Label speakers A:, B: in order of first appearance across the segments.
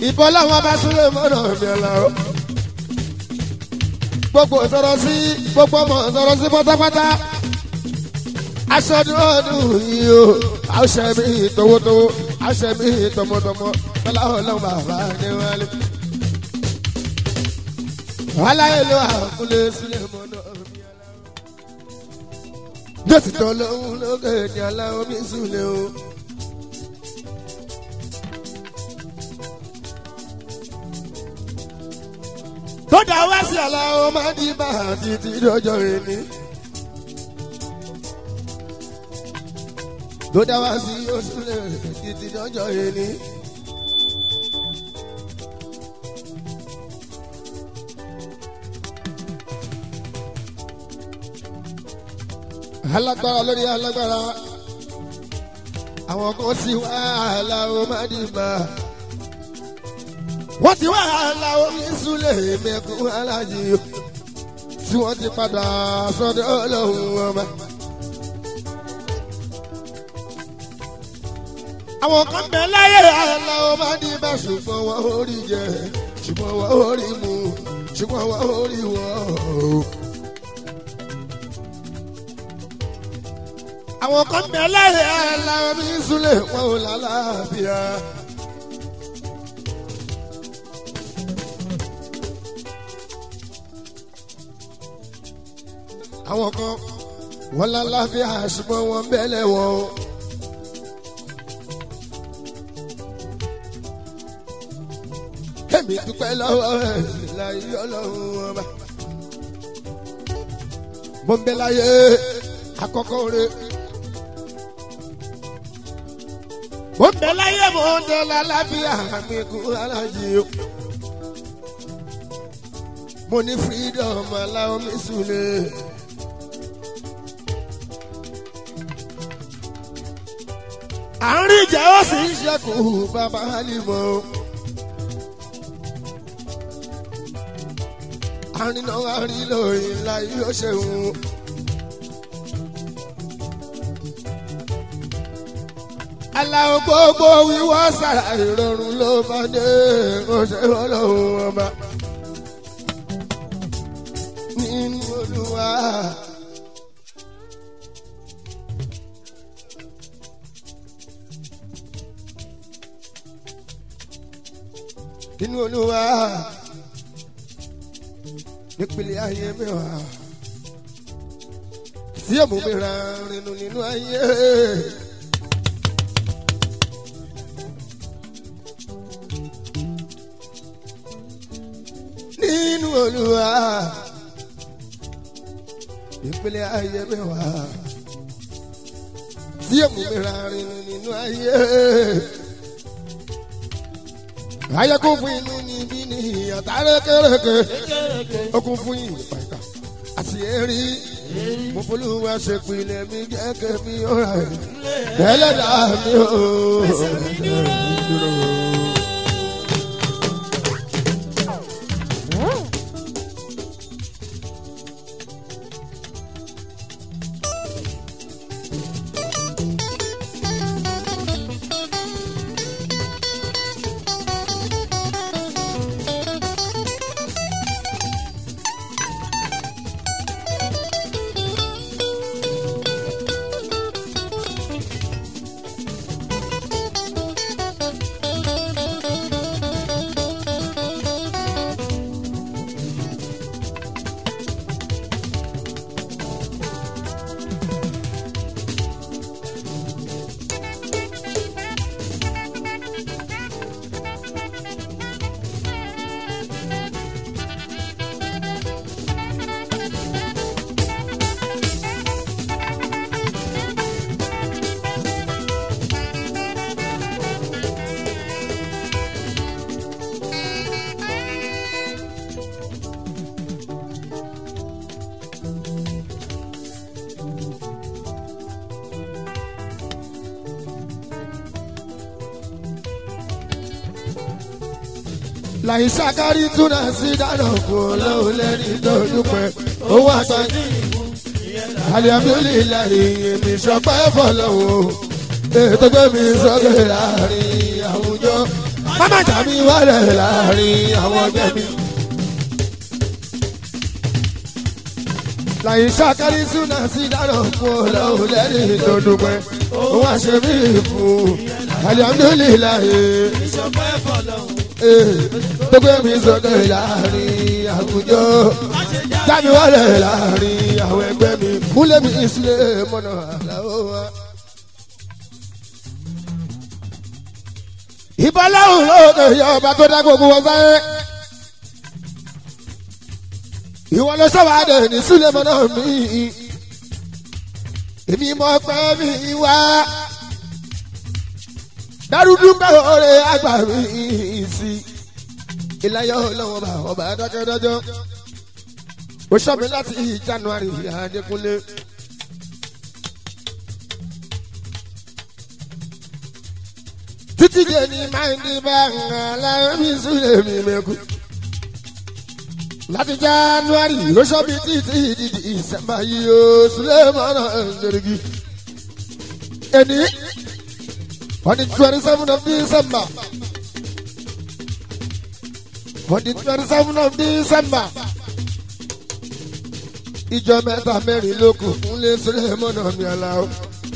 A: ìbọn làwọn bá súnlẹ̀ mọ́nà mi ọ̀la o. gbogbo sọ̀rọ̀ sí gbogbo ọmọ sọ̀rọ̀ sí pátápátá. aṣọ́dún ọdún yìí o àṣẹ mi towótowó àṣẹ mi tọmọtọmọ tọ́lá ọlọ́run bàbá ní wálé. wàhálà èlò àkúlé sílẹ̀ mọ́nà mi ọ̀la o. jọ́sìn tó lóhùn lókè ní aláwọ̀ mi súnlẹ̀ o. tó dá wá sí aláwọ̀ máa di bá títí lọ́jọ́ ìní. tó dá wá sí oṣù lè títí lọ́jọ́ ìní. alágbára lórí alágbára àwọn kan sì wá aláwọ̀ máa di bá wọ́n ti wá aláwọ̀ mi súlẹ̀ mẹ́kún alájí o tí wọ́n ti padà sọ́dọ̀ ọlọ́run ọba. àwọn kan bẹ láyé aláwọ̀ máa di bá ṣùgbọ́n wọ́n ò rí jẹ ṣùgbọ́n wọ́n ò rí mu ṣùgbọ́n wọ́n ò rí wọ́ o. àwọn kan bẹ láyé aláwọ̀ mi súlẹ̀ wọ́n ò lálàáfíà. àwọn kan wọn lálàáfíà ṣùgbọ́n wọn bẹ́lẹ̀ wọn o. èmi dúpẹ́ lọ́wọ́ ẹ̀ láyé ọlọ́run ọba. mo ń bẹ láyé àkọ́kọ́ rẹ̀. mo ń bẹ láyé mo ń dẹ lálàáfíà mi kú alájí o. mo ní freedom aláwọ̀ mi sùn lé. àárín ìjà ó sì ń ṣẹ́kù bàbá Halimo. àárín náà wá rí lóyìn ńlá yóò ṣeun. aláwọ̀ gbogbo wíwọ́ sára ìrọ̀rùn ló bá dé oṣù ọlọ́run ọba. nínú olúwa. nínú olúwa nípìnlẹ̀ ayé mi wá tí èmú mi ra rinú nínú ayé. nínú olúwa nípìnlẹ̀ ayé mi wá tí èmú mi ra rinú nínú ayé ayé kún fún inú níbí ní ìyàtà rékèrékè ó kún fún ìpàkà àti èrí mo folúwa ṣe pilẹ̀ mi gẹ́gẹ́ bí ọ̀rá ẹ̀ ẹlẹ́dàá mi ò. láì ṣàkárí túnà sí dáná kú lóun lẹ́ni tó dúpẹ́ owó àtàjì alihamdulilayi èmi sọpẹ́ fọlọ́wọ́ ètò gbé mi sókè láàrin àwùjọ Máma jà mí wálé láàrin àwọn ẹgbẹ́ mi. Láyé ṣàkárí súnà sí dáná fún ọlọ́run lẹ́ni tó dúpẹ́. Òun àṣẹ mí fún alihamudulilayi.
B: ìṣọpẹ́ fọlọ́hún.
A: Gbogbo mi sọ̀kẹ́ láàrin àwùjọ. Jáde wálé láàrin àwọn ẹgbẹ́ mi. Múlẹ̀ mi ìsúlẹ̀ mọ́nà àlàó wa. ìbáláhùn lóde yọ ọba tó dá gbogbo wọn sáyé. ìwọ ló sọ̀wádé ní súlẹ̀mọ́ náà mí. èmi mọ̀ pé mi wá. dárúdú bẹ́ẹ̀ ọ̀rẹ́ àgbà mi sí. ìlàyọ̀ ọlọ́wọ́n bá ọba dákẹ́dájọ́. ó sọ mi láti January Adékúnlé. títí dé ní máìndì bá aláwọ̀ mi súlẹ̀ mi mẹ́kù. láti january lóṣọ́ mi títí di ìsẹ́mbà yìí ó súlẹ̀ mọ́nà ẹ̀ńdẹ̀rẹ̀gì. ẹni on the twenty seven of december on the twenty seven of december ìjọ mẹ́ta mẹ́rin ló kù fún lé súlẹ̀ mọ́nà mi aláwọ̀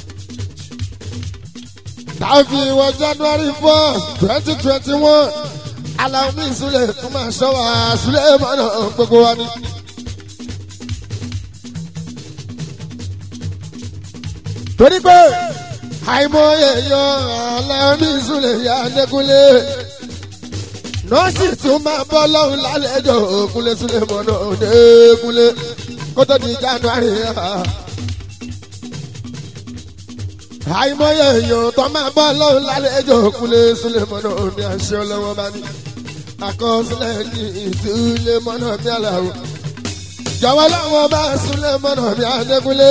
A: tàbí wọ january first twenty twenty one aláwọ̀mí ìsúlẹ̀ fún máa ṣọ́ wa súlẹ̀ mọ́nà gbogbo wa ni. torí pé àìmọye yọ aláwọ̀mí ìsúlẹ̀ yà lẹ́kúnlé nọ́ọ̀sì tún máa bọ́ lọ́hùn lálẹ́jọ́ òkúnlé súlẹ̀ mọ́nà òdekúnlé kótó di january àìmọye èèyàn tó máa bọ́ lọ́hùn lálejò kúlé súlẹ̀mọ́nà ní àṣẹ ọlọ́wọ́ bá ní àkọsílẹ̀ ní ìsúlẹ̀mọ́nà ní àlàó jọ̀wọ́ láwọn bá súlẹ̀mọ́nà ní adékúnlé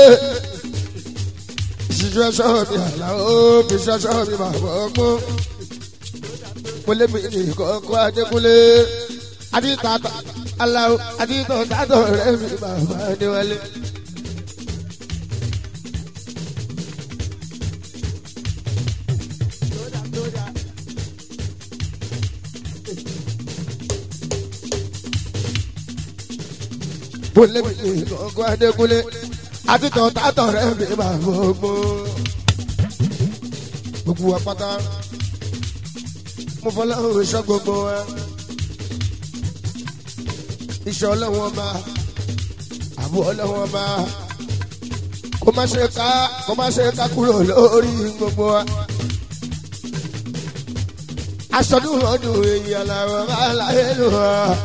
A: ṣíṣú ẹṣọ́ mi àlàó fi ṣẹṣọ́ mi bàbá ọgbọ́n kúlé mi ní kọ́kọ́ adékúnlé adítàtà àlàó adítàtà rẹ̀ mi bàbá adéwálé. kúlẹ̀ mi ní kọ́kọ́ adékúnlé àti tọ̀tàtọ̀ rẹ̀ mi máa gbogbo. gbogbo wa pátá mo fọlá òrìṣà gbogbo wa. iṣẹ́ ọlọ́wọ́n bá àbú ọlọ́wọ́n bá kó má ṣe ká kó má ṣe ká kúrò lórí gbogbo wa. aṣọ́dún ọdún èyí aláwọ̀ bá láyé lò wá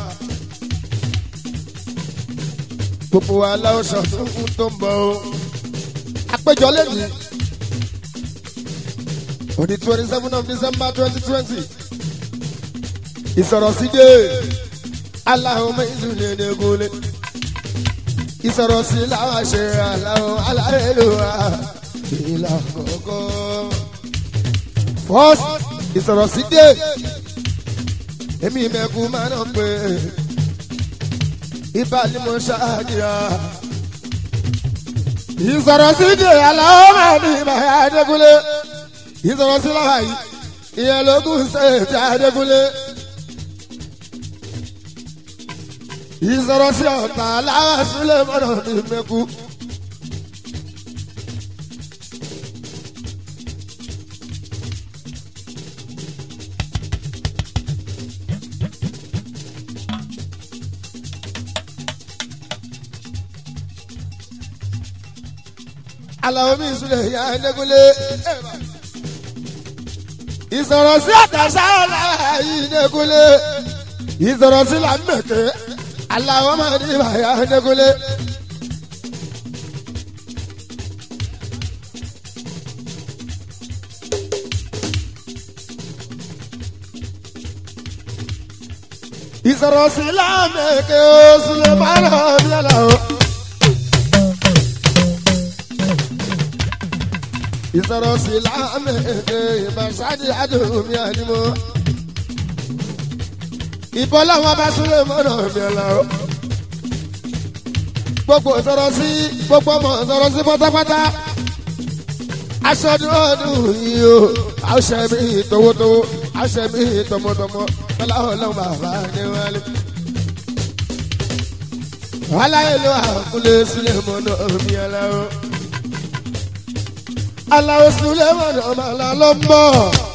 A: gbogbo wa láwùsàn tó ń tó ń bọ̀ o. àpéjọ lẹ́yìn on the twenty seven of december twenty twenty ìsọ̀rọ̀ sí dé aláwọ̀ mẹ́sùn lè dégúnlé ìsọ̀rọ̀ sí làwọn ṣe aláwọ̀ aláìlúwa ìlà kọ̀ọ̀kọ̀ first ìsọ̀rọ̀ sí dé èmi mẹ́kù máa ń pè é ibà ni mo ṣáàjìyà. ìsọ̀rọ̀ sí di aláwọ̀ máa ní ìbáyà Adékúnlé. ìsọ̀rọ̀ sí láwa yìí ìyẹn lógún ṣèṣe Adékúnlé. ìsọ̀rọ̀ sí ọ̀tá aláwọ̀ sílẹ̀ mọ́nà ní mẹ́kú. Àlàó mi ìsúlẹ̀ ìyá Adékúnlé. ìsọ̀rọ̀ sí àtàṣà ọ̀la yìí Adékúnlé. ìsọ̀rọ̀ sí làmẹ̀kẹ́ Àlàó máa ní ìbàyà Adékúnlé. ìsọ̀rọ̀ sí làmẹ̀kẹ́ oṣù lè má lọ bí Àlàó. ìsọ̀rọ̀ sí lámẹ̀ẹ́dẹ́ ìbáṣáájú àdùnmí àdìmọ́. ìbọn làwọn bá súnlẹ̀ mọ́nà mi ọ̀làwọ́. gbogbo sọ̀rọ̀ sí gbogbo ọmọ sọ̀rọ̀ sí pátápátá. aṣọ́dún ọdún yìí o àṣẹ mi towótowó àṣẹ mi tọmọtọmọ tọ́lá ọlọ́run bàbá ní wálé. aláìlú àkúlé sílẹ̀ mọ́nà omi aláwọ̀. aláwọ̀ sílẹ̀ mọ́nà ọmọ àlá ló ń bọ̀.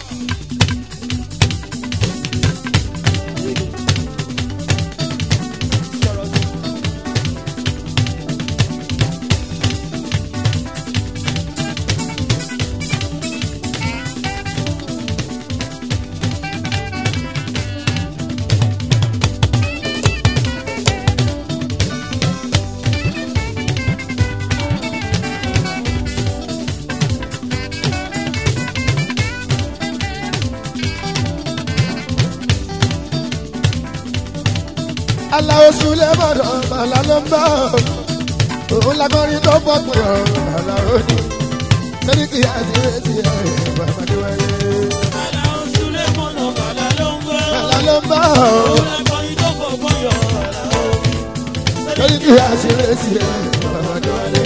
A: aláwọ̀ sílẹ̀ mọ́nà ọmọ àlá ló ń bọ̀. òun lágbọ́nrin tó bọ̀ pé ọ̀rọ̀ aláwọ̀ ni. sẹ́ríkì àti ìrètí ẹ̀ bàbá ni wáyé.
B: Aláwọ̀ Súlé mọ̀nà bàlá ló ń gbọ́.
A: àlá ló ń bọ̀.
B: Òun lákọ̀ọ́yìn tó fọgbọ́n yọ aláwọ̀.
A: sẹ́ríkì àti ìrètí ẹ̀ bàbá ni wáyé.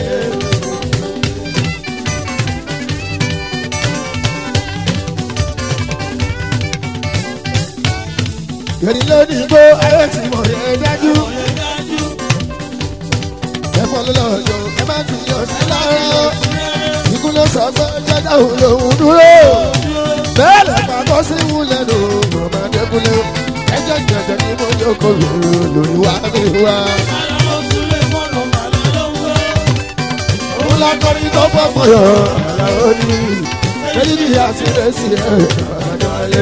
A: yẹ̀rì lónìí gbó ayé tí mo yẹ dájú.
B: Ọ̀yẹ́ dájú.
A: ẹ̀fọ́ ló lọ yọ ẹ má ti yọ sí lára. ikú ló sọ fún jẹjẹ òun lòún dúró. bẹ́ẹ̀ lè pàtó sí wúlẹ̀ lò ọmọdé kúlẹ̀. ẹjọ́ jẹjẹ ni mo jókòó lòrò lórí wa mi wá.
B: Aláwọ̀ Súlé mọ̀nà bàlá ló ń gbọ́.
A: òun lákọrin tó pọ̀ pọ̀ yọ àlàó ni. èyí ni àṣírẹ́sì ẹ̀ ọ̀dọ́ wálé.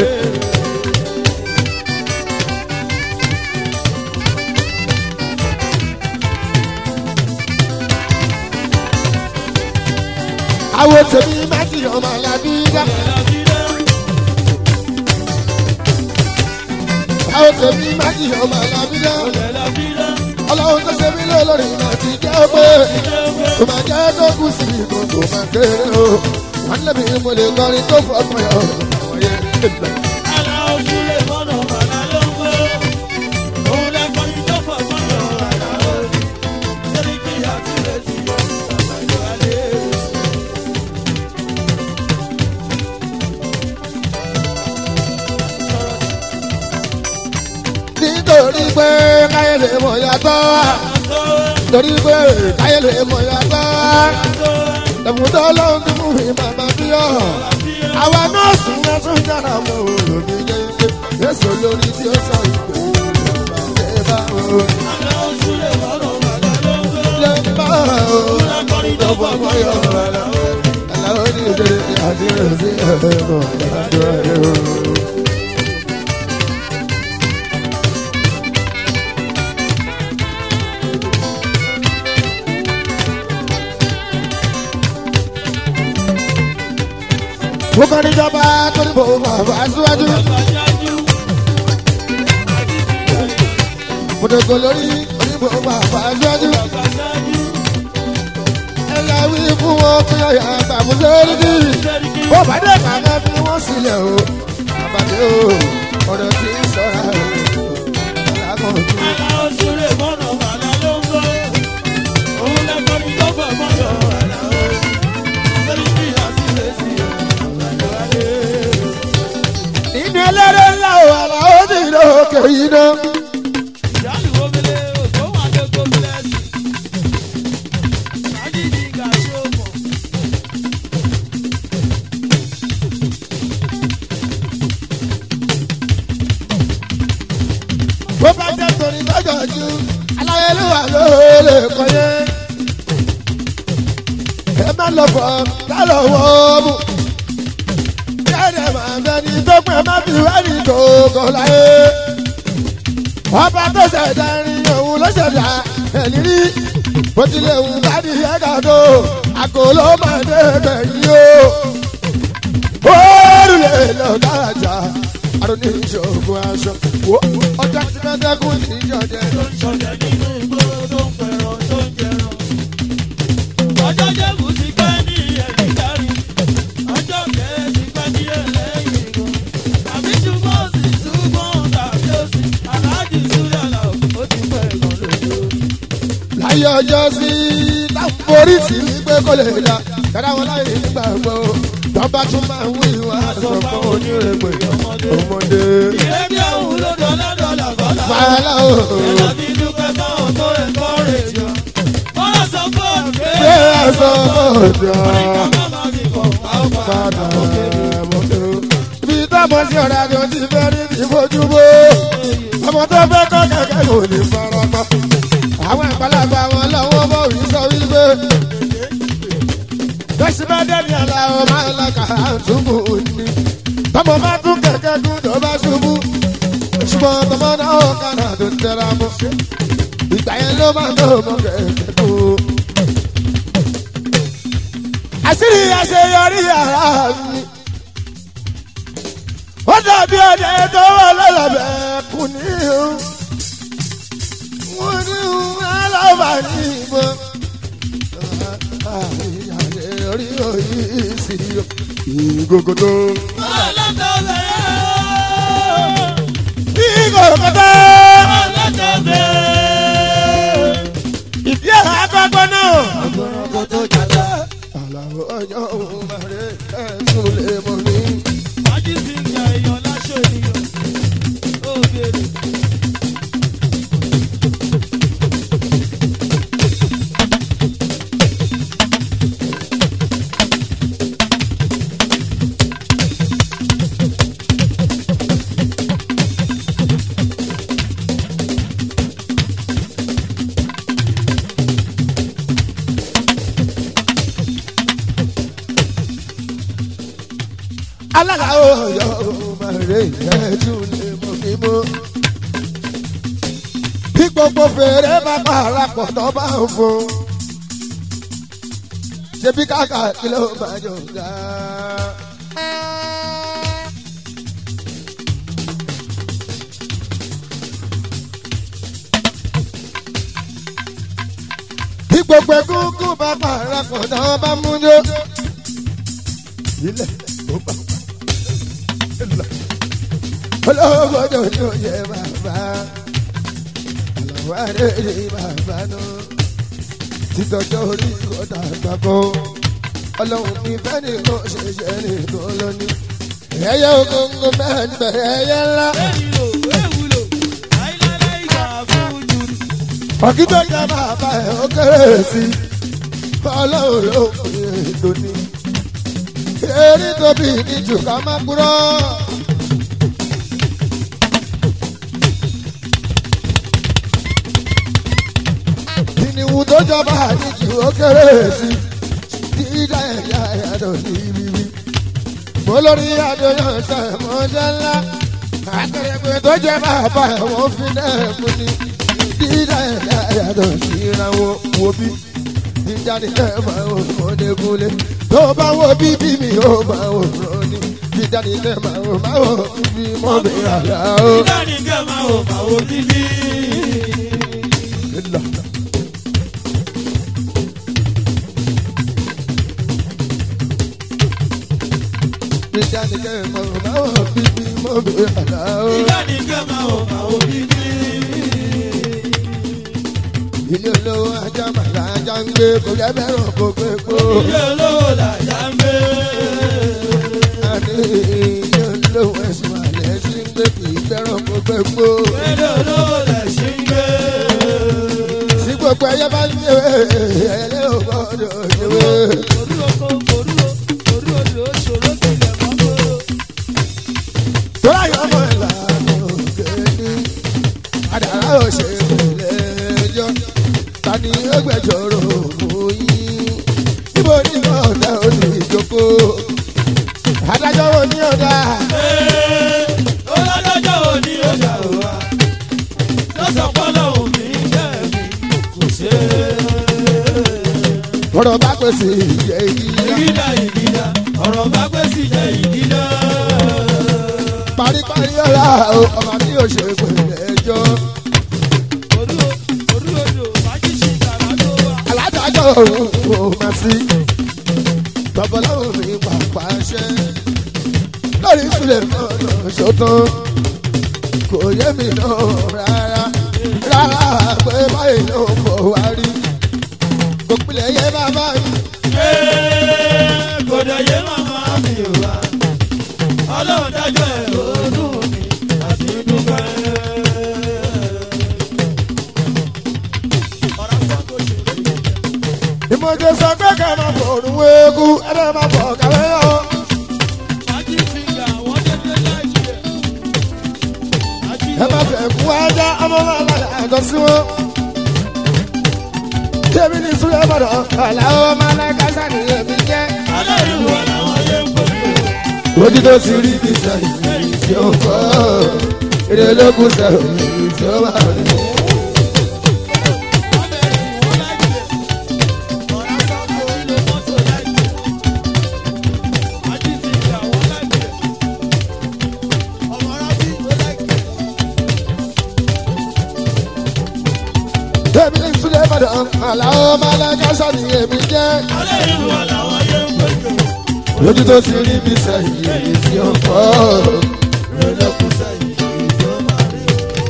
A: àwọn tèmi má ti ọmọ alábí dá. àwọn tèmi má ti ọmọ alábí dá. ọlọ́run tó ṣe mí lólórí máa ti jẹ́ pé kò máa jẹ́ tó kù sí ìbò kò máa kéré o. wọ́n lé mi mo lè kọrin tó fọkàn yọ àwọn yẹn lè
B: Aláwọ̀ Súlé mọ̀nà bàlá ló ń gbọ́. Òun lákọ̀ọ́yìn tó fọgbọ́n yọ aláwọ̀. Sẹ́ríkì àti ìrètí ẹ̀ bàbá ni wálé.
A: nítorí pé káyé lè mọ̀ yàtọ̀ nítorí pé káyé lè mọ̀ yàtọ̀ ẹ̀fún tó lóun ti mú mi màmá bí ọ̀ àwa nọ́ọ̀sì yẹn tún jára mọ́ olómi yẹ́yẹ́ yẹ́sọ̀ lórí tí ó sọ ìpè ìbàdé bá o
B: Aláwọ̀ Súlé mọ̀nà bàlá ló ń gbọ́.
A: lè bá o tó fọwọ́ yọ ọ̀la aláwọ̀ ní ìdílé àti ìrẹsì ẹ̀rọ ìdájọ́ ẹ̀rọ. mo kàn níjọba tó ní bò bàbá síwájú. mo dògò lórí oníbò bàbá síwájú. ẹ lọ wí fún wọn pé ọyà bàbá sórí bí. bó bá dé kàná fi wọ́n sílẹ̀ o. àbàdé o ọ̀dọ̀ tí ń sọ̀rọ̀ o. alágàn ojú. nínú ẹlẹ́rẹ́ ńlá o àlà ó ti lókè yìí náà. bó bá jẹ́ torí lọ́jọ́ ju aláyélúwà ló lè kọ́ yẹn. ẹ má lọ fọ lálọ́ wọ́ mú. kẹ́rẹ̀ máa bẹ ní tó pẹ́ má fi wẹ́ẹ̀rì tó kọ́ láyé. ọba tó ṣẹ̀dá irin òun ló ṣẹ̀dá ẹ̀ní rí. bó tilẹ̀ wù káàdì ẹ̀ka tó àkóló máa dé gbẹ̀yìn o. oorun lè lọ dáadáa àrùn ní ìṣògùn aṣọ. wo ọjọ́ tí mẹ́tẹ́kùn ti jọjẹ.
B: Ọjọ́ jẹ́bù ti pẹ́ ní ẹ̀rí dárí, ọjọ́ kẹ́ẹ̀ ti pẹ́ ní ẹlẹ́yìn gan. Tàbí túbọ̀ sí túbọ̀ tàbí òsì, aláàjì súyàlà ó ti pẹ́ gan lójú.
A: láyé ọjọ́ sí láforí sí ní pé kò lè la dára wọn láyé nígbàgbọ́ tọ́ba tún máa ń wí wá sọ fún onírèpè ọmọdé.
B: ìrẹ́bí ọ̀hún ló dọ̀lá dọ̀là bọ́lá.
A: fàlà o
B: ẹ̀rọ ti dúpẹ́ fáwọn tó ẹ̀kọ́ rẹ̀ jọ. wọ́n sọ fún ọ̀gbẹ́.
A: gbé aṣọ ọ̀dọ́
B: àríkà má máa fi kọ̀ àwọn
A: padà
B: padà.
A: mọ́tò. ibi táwọn sí ọ̀rọ̀ àjọ ti fẹ́ rí ti fojú bó. ọmọ tó fẹ́ kọ́ kẹ̀kẹ́ kò ní farapa. àwọn àgbàlagbà wọn lọ́wọ́ bọ̀ wí sọ wípé. bẹ́sí bá dẹ́ni àlà ó máa ń lọ́ka àtúbù ní. tọmọ bá tún kẹ̀kẹ́ kú tó bá ṣubú. ṣùgbọ́n tọmọ náà ó kàná tó tẹra mọ́. ìgbà yẹn ló máa ń tó mọ kẹ̀kẹ́ kú. àṣírí àṣeyọrí ara mi. ó dàbí ọdẹ tó wà lọ́lọ́bẹ̀ kù ní o. wọ́n ní alábà ní ìbọn. àṣeyọrí òyì sí ìgògòdò.
B: ọlọ́tọ̀ bẹ̀rẹ̀.
A: ìgògòdò.
B: ọlọ́tọ̀ bẹ̀rẹ̀.
A: ìdí ẹ̀ àgbàgbọ́ náà.
B: ọgbọ̀nrán tó jàdá.
A: àlàó ọjọ́ òun bàrẹ̀ ẹ̀sùn lè mọ̀ ní.
B: wájú sí ìyá èèyàn láṣọ ènìyàn. ó béèrè.
A: alága ọyọ mọ̀rẹ́ ẹ̀jú lè mọ̀ mí mọ́. bí gbogbo fèrè bá parapọ̀ tó bá ń fún. ṣé bí káàkà kí ló máa jọ ga. bí gbogbo egúngún bá parapọ̀ tó bá mú yó. ilẹ̀ ó gbà olóògbòdò ní oyè bàbá àlọ́wọ́ àrèrè bàbá náà títọ́jọ́ orí kọ́tà gbàgbọ́ ọlọ́run mi fẹ́ ní kó ṣe ṣe ní kó lóní. ẹyẹ ogungun bẹ́ẹ̀ ni bẹ̀rẹ̀ ẹyẹ ńlá.
B: èyílò èwúlò láíláí ìgbà fún jùlọ.
A: ọ̀kítọ́ jẹ́ bàbá ẹ̀ ó kéré sí i ọlọ́run ló pè é lónìí. eré tóbi ní jù ká má kúrọ́. ìníwù tó jọba àdìjú ó kéré sí i dídá ẹ̀yà ẹ̀yàdọ̀ ní bíbí. mo lórí adóyàn sọ ẹ̀mọ́jẹ́ ńlá akérèpé tó jẹ́ bàbá ẹ̀wọ̀n fi náà mú ni dídá ẹ̀yà ẹ̀yàdọ̀ sí ìrànwọ́ wo bí dídá ni ẹ̀ máa wò mọ́dékúnlé tó bá wo bíbí mi ó máa wò rọ́ọ̀nì dídá ni ẹ̀ máa wò máa wò bíbí mọ́ mi àlá o.
B: ìdáni kẹ́ máa wò máa wò níbí.
A: dídá ni ẹ̀ máa wò máa wò bíbí mọ́ mi àlá o.
B: ìdáni kẹ́ máa wò máa wò níbí.
A: ilé olówó ajá màlá ajá ń gbé kò jẹ́ bẹ́ràn kó gbé kó.
B: ilé olówó làjà ń gbé.
A: àní ilé olówó ẹ̀sùn àlẹ́ sí ń gbé kì í bẹ́ràn kó gbé kó.
B: ilé olówó lẹ̀ ṣì ń gbé.
A: tí gbogbo ẹyẹ bá ń yé ẹyẹ ò gbọdọ̀ yéwé.
B: Orí oko, orí o, orí odò, ṣòro tilẹ̀ mọ́ kóró.
A: tó láyọ̀ ọmọ ìlànà òkè ní àdàrà òṣèlè ẹjọ́ ta ni ó gbẹjọ́rò òyìn níbo ni ọ̀dà ó ti jókòó adájọ́ wo ni ọ̀dà
B: Ee, ó lọ́jọ́jọ́ òní ó dà wá. Lọ́sọ̀ pọ́lọ́ òmí jẹ̀bi kò ṣe é.
A: ọ̀rọ̀ bá pèsè ìjẹ́ ìyá
B: Ìgídà ìgídà, ọ̀rọ̀ bá pẹ́ sí jẹ́ ìgídà.
A: paríparí ọ̀la o ọba tí ó ṣe pèlè ẹjọ́
B: Orí o, orí odò, májísì ìtàlá tó wà.
A: aládájọ́ òun kò má sí babaláwo mi pàpà ṣẹ́ lórí ìsúlẹ̀ mọ́nà ṣòtán kò yé mi náà rárá rárá pé báyìí ló ń bọ̀ wá rí kò pilẹ̀ yé bàbá mi
B: Ee, kò dẹ̀ yé màmá mi
A: mo ṣe sọ pé ká máa bọ̀ òrùn wéégú ẹ bẹ́ẹ̀ máa bọ̀ kàwé yọ. ẹ má fẹ́ kú ajá ọmọ máa ma yàtọ̀ sí wọn. Tèmi ní Súlẹ̀ Bọ̀dọ̀, àlàó máa láì kásá ní èmi jẹ́. Ojú tó ti rí bí sẹ́yìn tí ó fọ́, èrè ológun sẹ́yìn tí ó wà rí. Tèmi ní Súlẹ̀ Bọ̀dọ̀, àlàó máa láì kásá ní èmi jẹ́. Ojú tó ti rí bí sẹ́yìn tí ó fọ́, èrè ológun sẹ́yìn tí ó wà rí.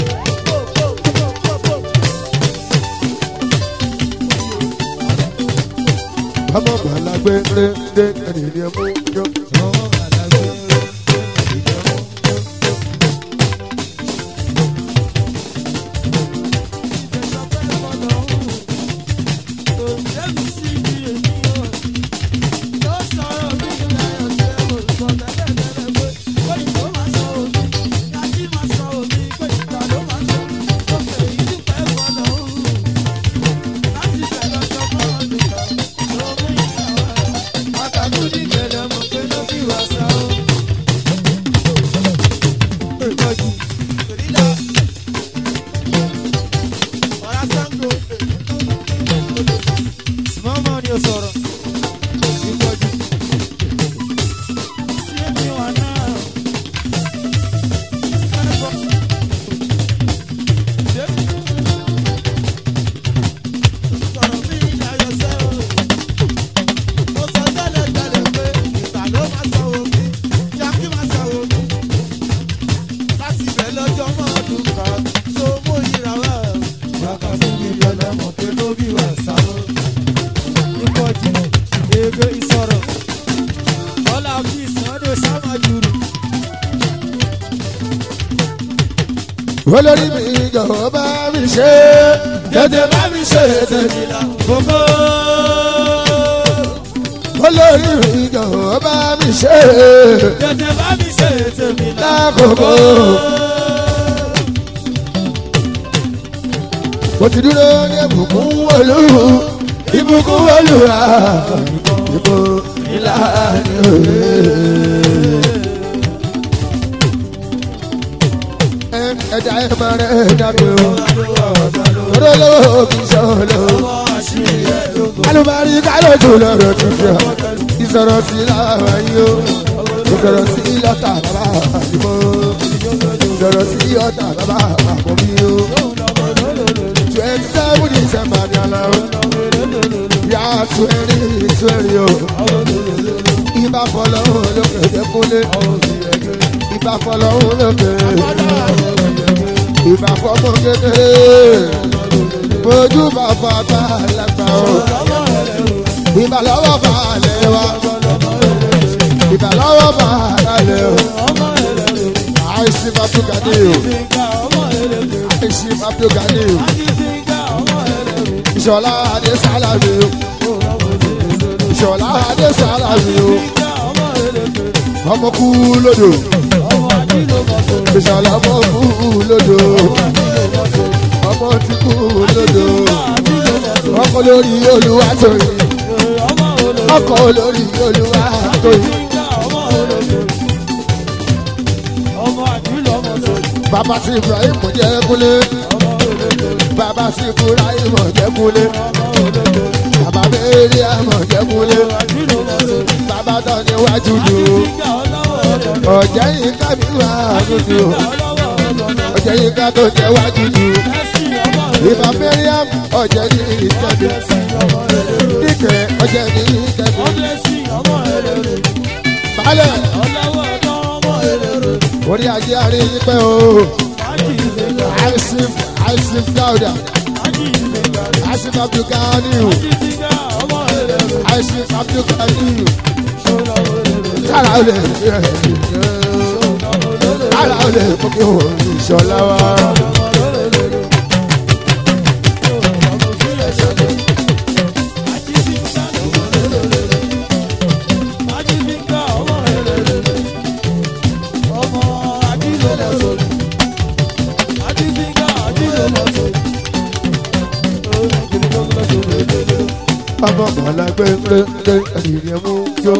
A: Ọmọ gbàlagbé rẹ̀ dé ẹni ní ẹmú yọ. olórí mi jọ̀wọ́ bá mi ṣe tètè bá mi ṣe tèmi la gbogbo. olórí mi jọ̀wọ́ bá mi ṣe
B: Tètè bá mi ṣe tèmi
A: lákòókò. mo ti dúró ní ìbùkún olú ìbùkún olúwa ìbò ìlànà òye. ẹja ẹ máa rẹ dàgbé o olólùwò kì í ṣọlọ alùbárí kálójú lọ́rọ̀ tó fi hàn ìsọ̀rọ̀ sí láwọn yìí o ìsọ̀rọ̀ sí lọ́tà bàbá àdìmọ́ ìsọ̀rọ̀ sí ọ̀tà bàbá àkọ́bí o twenty seven december ní àná o yà twenty twenty o ibà fọlọ́hún lókè dẹ́kunlé ibà fọlọ́hún lókè ìbá fọmọ kékeré mojú bàbá bá lágbà o ìbá lọ́wọ́ bá lẹ̀ wá ìbá lọ́wọ́ bá lẹ̀ o àìsí bàbá gani o àìsí bàbá gani o ìṣọ̀lá adé sálàmì o ìṣọ̀lá adé sálàmì o ọmọ kú lódò ìṣọ̀lá ọmọ kú lódò ọmọ tí kú lódò ọkọ lórí olúwa tóyìn ọkọ lórí olúwa tóyìn. bàbá sí ibrahim jẹ́ kúlé bàbá sí ibrahim jẹ́ kúlé bàbá bẹ́ẹ̀rẹ̀ àmọ̀ jẹ́ kúlé bàbá tó níwájú dùn ọ̀jẹ̀ yìí kábí wà lójú ọ̀jẹ̀ yìí ká tó jẹ́ wájú dùn ìbá mẹ́ríàm ọ̀jẹ̀ ní ìtẹ́bi níkẹ́ ọ̀jẹ̀ ní ìtẹ́bi balẹ̀ orí ajé àárín yín pẹ́ o àìsìm àìsìm dáúdà àìsìm abdulganiu àìsìm abdulganiu kára ó lè kára ó lè mú kí wọ́n ìṣọ̀lá wa. ọmọ bọ̀lá gbẹngbẹngbẹ ẹ̀dìrẹ́ mú jó.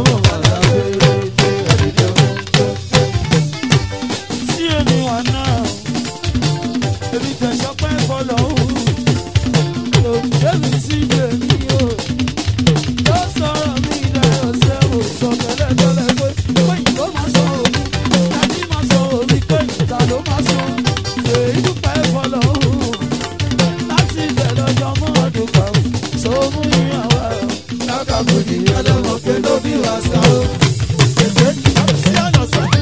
B: Sí èmi wà náà, èmi tẹ̀sán pẹ́ fọlọ́ òun. Èmi sì gbè mí o. Ló sọ̀rọ̀ mi dáyọ̀ sẹ́wọ̀n sọ tẹ́lẹ̀tẹ́lẹ̀ pé pé ìlú máa sọ òun. Tàbí máa sọ òun pé ìta ló máa sọ. Èyí dúpẹ́ fọlọ́ òun. Láti ibẹ̀ lọ́jọ́ mọ́ ọdún kan. Sọ mú ìyàwó ẹ̀. Lákàtúndì ọlọ́mọ̀ké ló bí wá sá o. Èdè sí ọ̀nà sọ́yìn.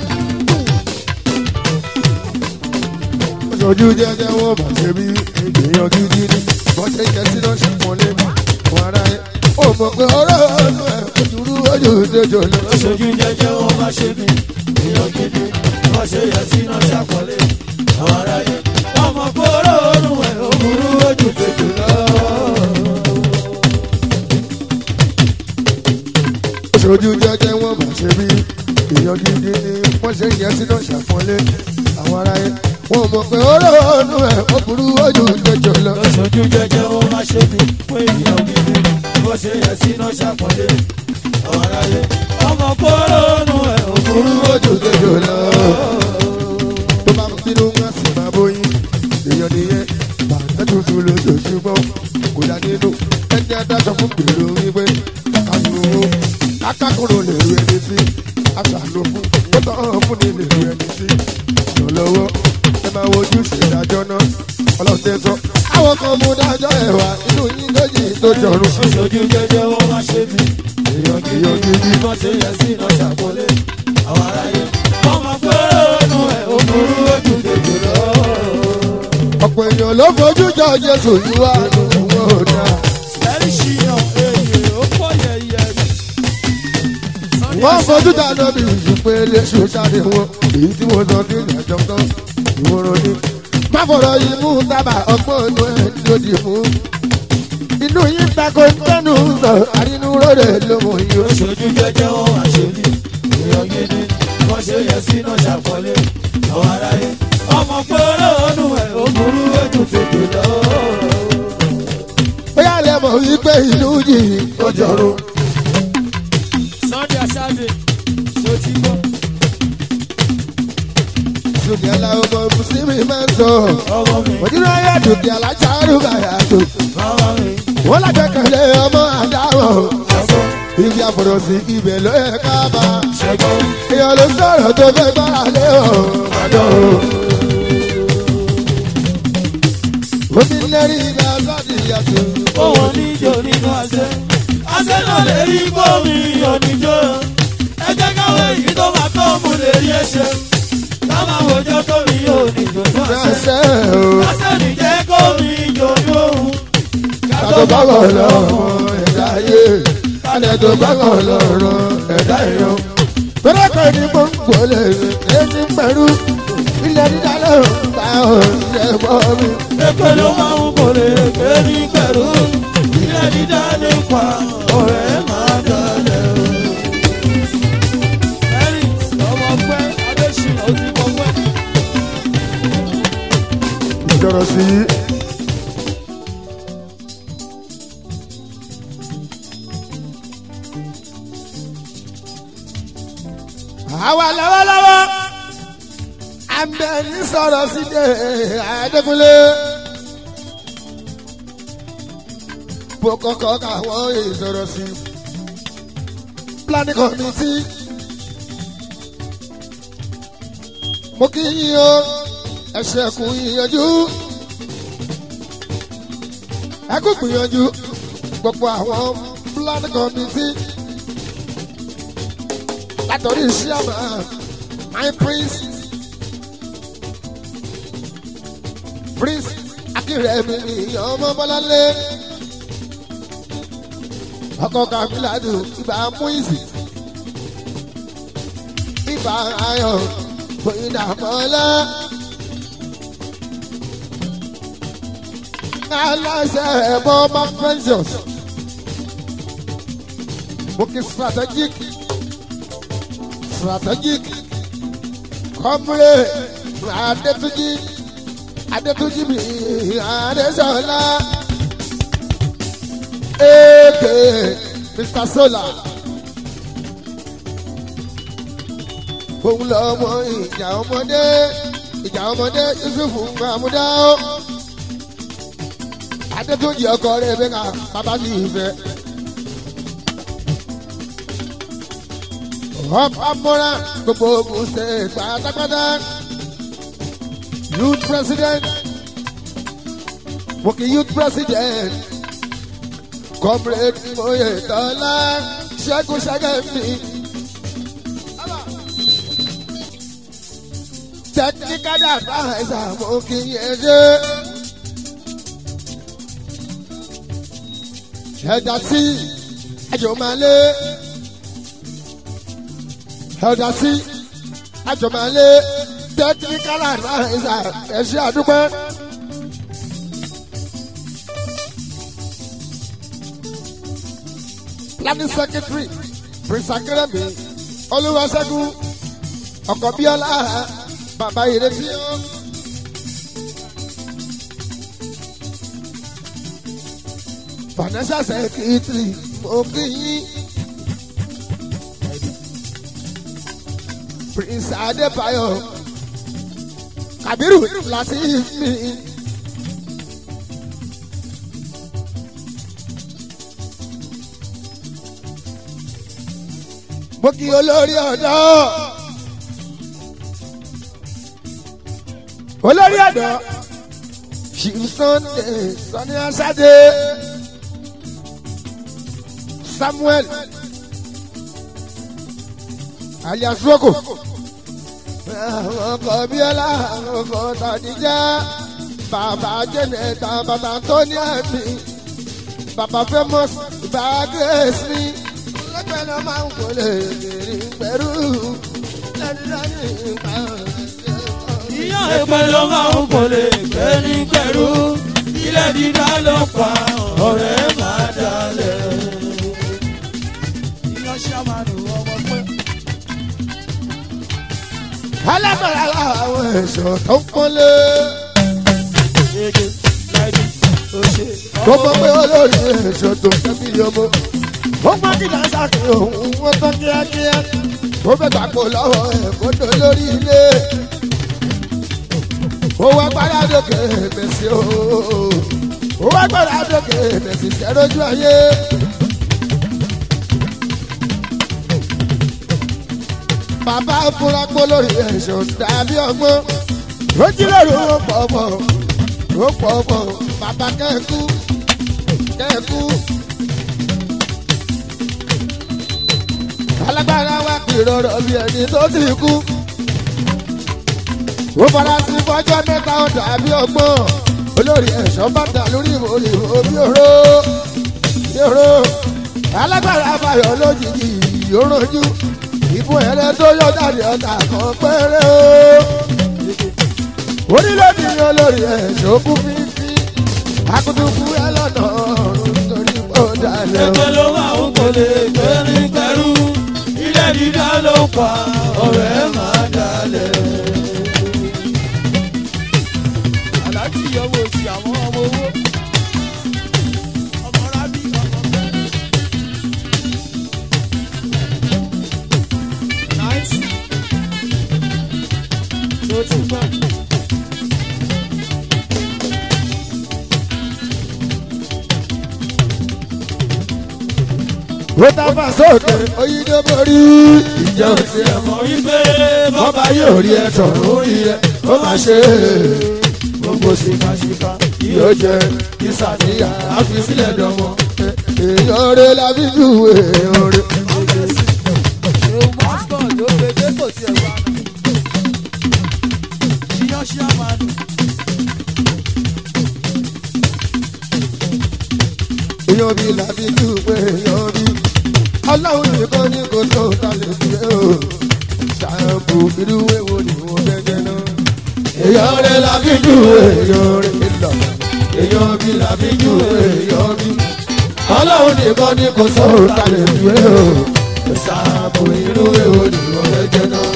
A: ojú jẹjẹ wọn bá ṣe bí èèyàn gidi ni wọn ṣe jẹ sí náà ṣàpọnlé wọn ara ẹ ó mọ pé ọ̀rọ̀ ọdún ẹ dúró ojú ìdẹjọ lọ.
B: Aṣojú jẹjẹ wọn bá ṣe mí, èèyàn gidi, wọ́n ṣe yẹ sí náà ṣàpọ̀lé. Àwọn aráyé, wọ́n mọ̀ pé olóòórùn ẹ̀ ò burú ojú tètè lọ.
A: ojú jẹjẹ wọn bá ṣe bí èèyàn gidi ni wọn ṣe jẹ sí náà ṣàpọnlé àwọn ara ẹ wọn mọ pé ọ̀rọ̀ ọdún ẹ ó burú ojú ìdẹjọ lọ.
B: Aṣojú jẹjẹ wọn bá ṣe mí, pé èèyàn gidi, wọ́n ṣe yẹ sí náà ṣàpọ̀lé. Àwọn aráyé, wọ́n mọ̀ pé olóòórùn ẹ̀ ò burú
A: ojú ìdẹjọ lọ. tó bá ń bínú wọn sì máa bóyin èèyàn nìyẹn bàtà tuntun lójoojúmọ́ kò dá nínú ẹni adájọ́ fún gbèrò wípé kájú owó akákòrò lè ru ẹni sí aṣàlò fún tó tọ́ fún ni lè ru ẹni sí ìrànlọ́wọ́ ẹ máa wojú ṣèdájọ́ náà ọlọ́tẹ̀ sọ àwọn kan mú dájọ́ ẹ̀wà inú yín lójì tó jọrùn sí
B: Aṣojú jẹjẹ wọn bá ṣe mí, èèyàn
A: èèyàn
B: gidi,
A: gidi
B: wọ́n ṣe yẹ sí náà ṣàpọ̀lé. Àwọn aráyé, wọ́n mọ̀ pé olóòórùn ẹ̀ ò burú ojú tètè lọ.
A: ọ̀pọ̀ èèyàn ló fojú jọ Jésù yìí wá lóhùn ọ̀dà.
B: Ẹ̀rí ṣìyàn èyí ó pọ̀ yẹ̀yẹ̀ ni.
A: wọ́n fojú dáná bí ìṣùpé léṣu sáré wọn èyí tí wọ́n sọ sí ìrìnàjò kan ìwòrán ni. má fọ̀rọ̀ yìí mú tábà ọgbọ́n inú ẹ̀ lòdì mú. inú yín tako tẹnu sọ àrínú ròde ló mọ iye.
B: Oṣooju jẹjẹ wọn wá ṣe ní èèyàn gidi. Wọ́n ṣe yẹ sínú ṣàpọ̀lé àwọn aráyé. Ọmọ pé olóòórùn ẹ̀ ó burú ojú tètè lọ.
A: bóyá lè mọ̀ wípé ìlú yìí ó jọrùn.
B: Sunday Aṣáde ṣó ti gbọ́.
A: sùnì aláwọ̀ mùsùlùmí máa ń sọ.
B: Ọmọ mi,
A: òdìrò ayé dùkì aláṣàrù bàyà tó.
B: màmá mi,
A: wọ́n lágbẹ́kẹ̀lé ọmọ àdáwọ̀.
B: ṣẹ́gbọ́n,
A: ibi àfọ̀rọ̀ sí ibẹ̀ ló yẹ ká bá.
B: ṣẹ́gbọ́n,
A: èèyàn ló sọ̀rọ̀ tó fẹ́ gbára lé o. àdó o. omi lẹ́rìí ìgbà sọ́ọ̀dì yàtọ̀.
B: òun níjó nínú àṣẹ. Àṣẹ náà lè rí bómi oníjó. Ẹ jẹ́ káwé èyí tó máa tó mú lè rí ẹsẹ̀. Ká máa wòjọ́ tó mi yóò níjó nínú àṣẹ.
A: ṣẹ́ṣẹ́ o.
B: Lásẹ̀lì jẹ́ kó mi jòjú òun.
A: kátó báwọ̀ lọ́rùn ẹ̀dá ayé. kálẹ̀ tó báwọ̀ lọ́rùn ẹ̀dá èèyàn. pẹ́rẹ́pẹ́ ní gbòǹgbò lè ẹni pẹ̀lú. ilẹ̀ dídá lọ́rùn ta ọ̀rẹ́ bọ́ mi.
B: Èpè ló máa ń kò lè ké ní pẹ̀lú. Ilé dídá nípa ọ̀rẹ́ máa dalẹ̀ o. Eric ọmọ pẹ́ Adéṣin ó ti mọ pẹ́.
A: ìjọrọ̀ sí i. àwa lọ́wọ́lọ́wọ́ àmbẹ̀ni sọ̀rọ̀ sí de Adékúnlé. bó kọ́kọ́ káwọn ìsọ̀rọ̀ sí planning committee. mo kí yín o ẹ ṣẹ̀kùn ìyànjú ẹ kú gbìyànjú gbogbo àwọn planning committee látọ̀rí ṣíàmà my prince prince akérèmí ọmọ bọ́láńlé ọkọ kamiladu ibà muizi ibà ayọ̀ bóyá mọ́lá. aláṣẹ ẹ̀bọ mark ventures bókè strategic strategic kọ́múrè adétúnjì adétúnjì mi adéṣọlá aka mr solar. òun lọmọ ìjà ọmọdé ìjà ọmọdé yusufu mahmuda ó. adétúnjì ọkọ rẹ bẹ́ẹ̀ ká bàbá sì fẹ́. ọba mọ́ra gbogbo ogun ṣe pátápátá youth president wọ́kì youth president comrade oyetola ṣẹ́gun ṣẹ́gẹ̀mí. technical adviser mo kì í yẹn ṣe. ẹ̀dá sí àjọmọ́lé ẹ̀dá sí àjọmọ́lé technical adviser ẹ̀ṣẹ́ àdúgbò. planning secretary prince akérèmí olúwaṣẹ́gun ọkọ̀ bíọ́lá bàbá ìrètí ó. financial secretary mo kí yín. prince adébáyọ̀ kabiru láti mi. mo kí olórí ọ̀dọ́. olórí ọ̀dọ́ chief sunday sani asade samuel alias roko àwọn ọkọ bíọ́lá àwọn ọkọ tàdíjà bàbá jẹnẹta bàbá tóní àmì bàbá famous bàbá grace mi lẹ́gbẹ̀ẹ́ máa ń wọlé èrè pẹ̀lú lẹ́nu nípa
B: ìyá ẹgbẹ́ ló máa ń kọ́lé gbẹ́ni pẹ̀lú ilẹ̀ dídá ló pa ọ̀rẹ́ máa dalẹ̀. ìyá ṣàmánù ọmọ pẹ́.
A: alágbára àwọn ẹ̀ṣọ́ tó ń pọ́nlé.
B: Ege láìdí ó ṣe.
A: tó mọ̀ pé olórí ẹ̀ṣọ́ tó ń tẹ́bí ọmọ. ó mọ kí dáńsá kí òun wọ́n tán kíákíá. ó fẹ́ gbàgbó lọ́wọ́ ẹ̀ kó tó lórí ilé. ó wá gbára dókè mẹ́sì o. ó wá gbára dókè mẹ́sì sẹ́rójú ayé. bàbá fúnra pọ̀ lórí ẹ̀ṣọ́ dàbí ọgbọ́n. ó jí lóru ó pọ̀ pọ̀ ó pọ̀ pọ̀ bàbá kẹ́kú kẹ́kú. alágbára wa kì í rọrọ bí ẹni tó ti kú. ó fara sí fọjọ́ mẹ́ta ó dàbí ọgbọ́n. olórí ẹ̀ṣọ́ bàtà lórí ìwòrì òbí òró bí òró. alágbára bayọ̀ lójijì yóò rojú. ìbò ẹ̀rẹ́ tó yọ jáde ọ̀tà kan péré o orílẹ̀-èdè yẹn lórí ẹ̀ṣọ́ kú fífi akutuku ẹ lọ́nà ọ̀run torí ó dalẹ̀ o.
B: ẹgbẹ́ ló máa ń kọ́lé gbẹ́ni pẹ̀lú ilẹ̀ dídá ló pa ọ̀rẹ́ máa dalẹ̀. aláàjì yọwọ́ sí àwọn ọmọ owó. ọmọ rábì ọmọ bẹ́ẹ̀. náìsì. tó ti gbọ́.
A: ó tábà sókè oyídó borí ìjọ òsì ẹ̀
B: mọ̀ wípé
A: bọ́bá yóò rí ẹ sọ̀rọ̀ orí ẹ ó máa ṣe é
B: gbogbo ṣìkàṣìkà
A: yóò jẹ ìsàníyà àfi sílẹ̀ dánwọ́ èèyàn rẹ̀ la fi jù èèyàn rẹ̀.
B: ṣeun mọ́sítọ̀ ló gbé dé kò tiẹ̀ wá. iyán ṣí àmàlù.
A: èèyàn bí la fi jù èèyàn bí ọlọ́run nìkan ní kò tó ta lè fi o ṣàǹbù irú èwo ni wọ́n gẹ́gẹ́ náà. èèyàn rẹ̀ la fi jù èèyàn rẹ̀ lọ èèyàn bí la fi jù èèyàn bí ọlọ́run nìkan ní kò tó ta lè fi o ṣàǹbù irú èwo ni wọ́n gẹ́gẹ́ náà.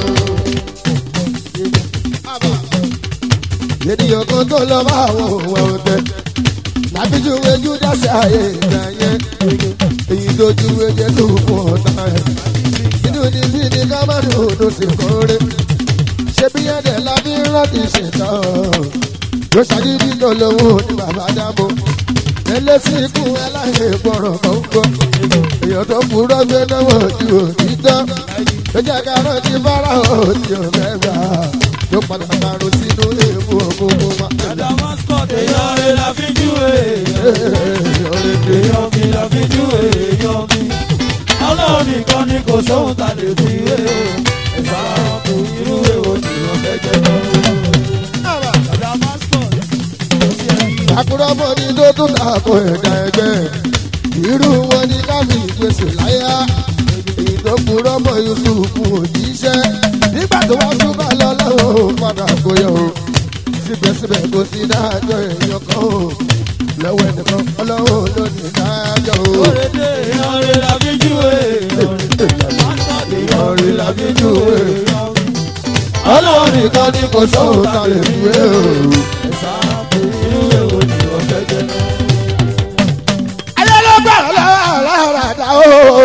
A: ènìyàn kan tó lọ bá àwọn òun ọ̀tẹ̀ lábíjú ojú dáṣẹ́ ààyè ìgbà yẹn dojú méje tó fún ọ̀tá ẹ̀. inú ni bí ni ká má ní odò sí kórè. ṣé bí ẹ̀dẹ̀ la fi ń rántí ṣètò. yóò ṣàgídí tó lówó ní bàbá dábò. ẹlẹ́sìn ikú ẹláyè gbọ́rọ̀ kọ́ńkọ́. èèyàn tó kúrọ́ gbé náwó ju òtítọ́. ó jẹ́ ká rántí fara òtí ọ̀mẹ́gbà. yóò padà parun sínú èèmù ògógó wa.
B: Dada mascot èèyàn rẹ̀ la fi júwe. Èèyàn mi la fi júwe èèyàn mi. Ọlọ́run nìkan ni kò sóhun ta lè fi wé o. Ẹ̀sà kò irú èwo ni wọ́n fẹ́ jẹ lọ. Dada mascot ó sì ẹ̀yìn.
A: àkúrọ́mọ́ ni tó tún dàpọ̀ ẹ̀dá ẹgbẹ́ irú wọn ni káfí ìgbésẹ̀ láyà èyí tó kúrọ́mọ́ yusufu òjíṣẹ́ nígbà tó wọ́n tún bá lọ lọ́wọ́ padà kó yẹ o síbẹ̀síbẹ̀ kò sí dájọ́ èèyàn kan o lọ́wọ́ ẹnìkan ọlọ́wọ́ ló ní dájọ́ o.
B: Òrèdè èèyàn rẹ̀ la fi júwe èèyàn rẹ̀. Mascot èèyàn rẹ̀ la fi júwe èèyàn mi.
A: ọlọ́run nìkan ni kò sóhun ta lè fi wé o.
B: Ẹ̀sà kò irú èwo ni wọ́n fẹ́ jẹ lọ.
A: ayélujára lára dá o.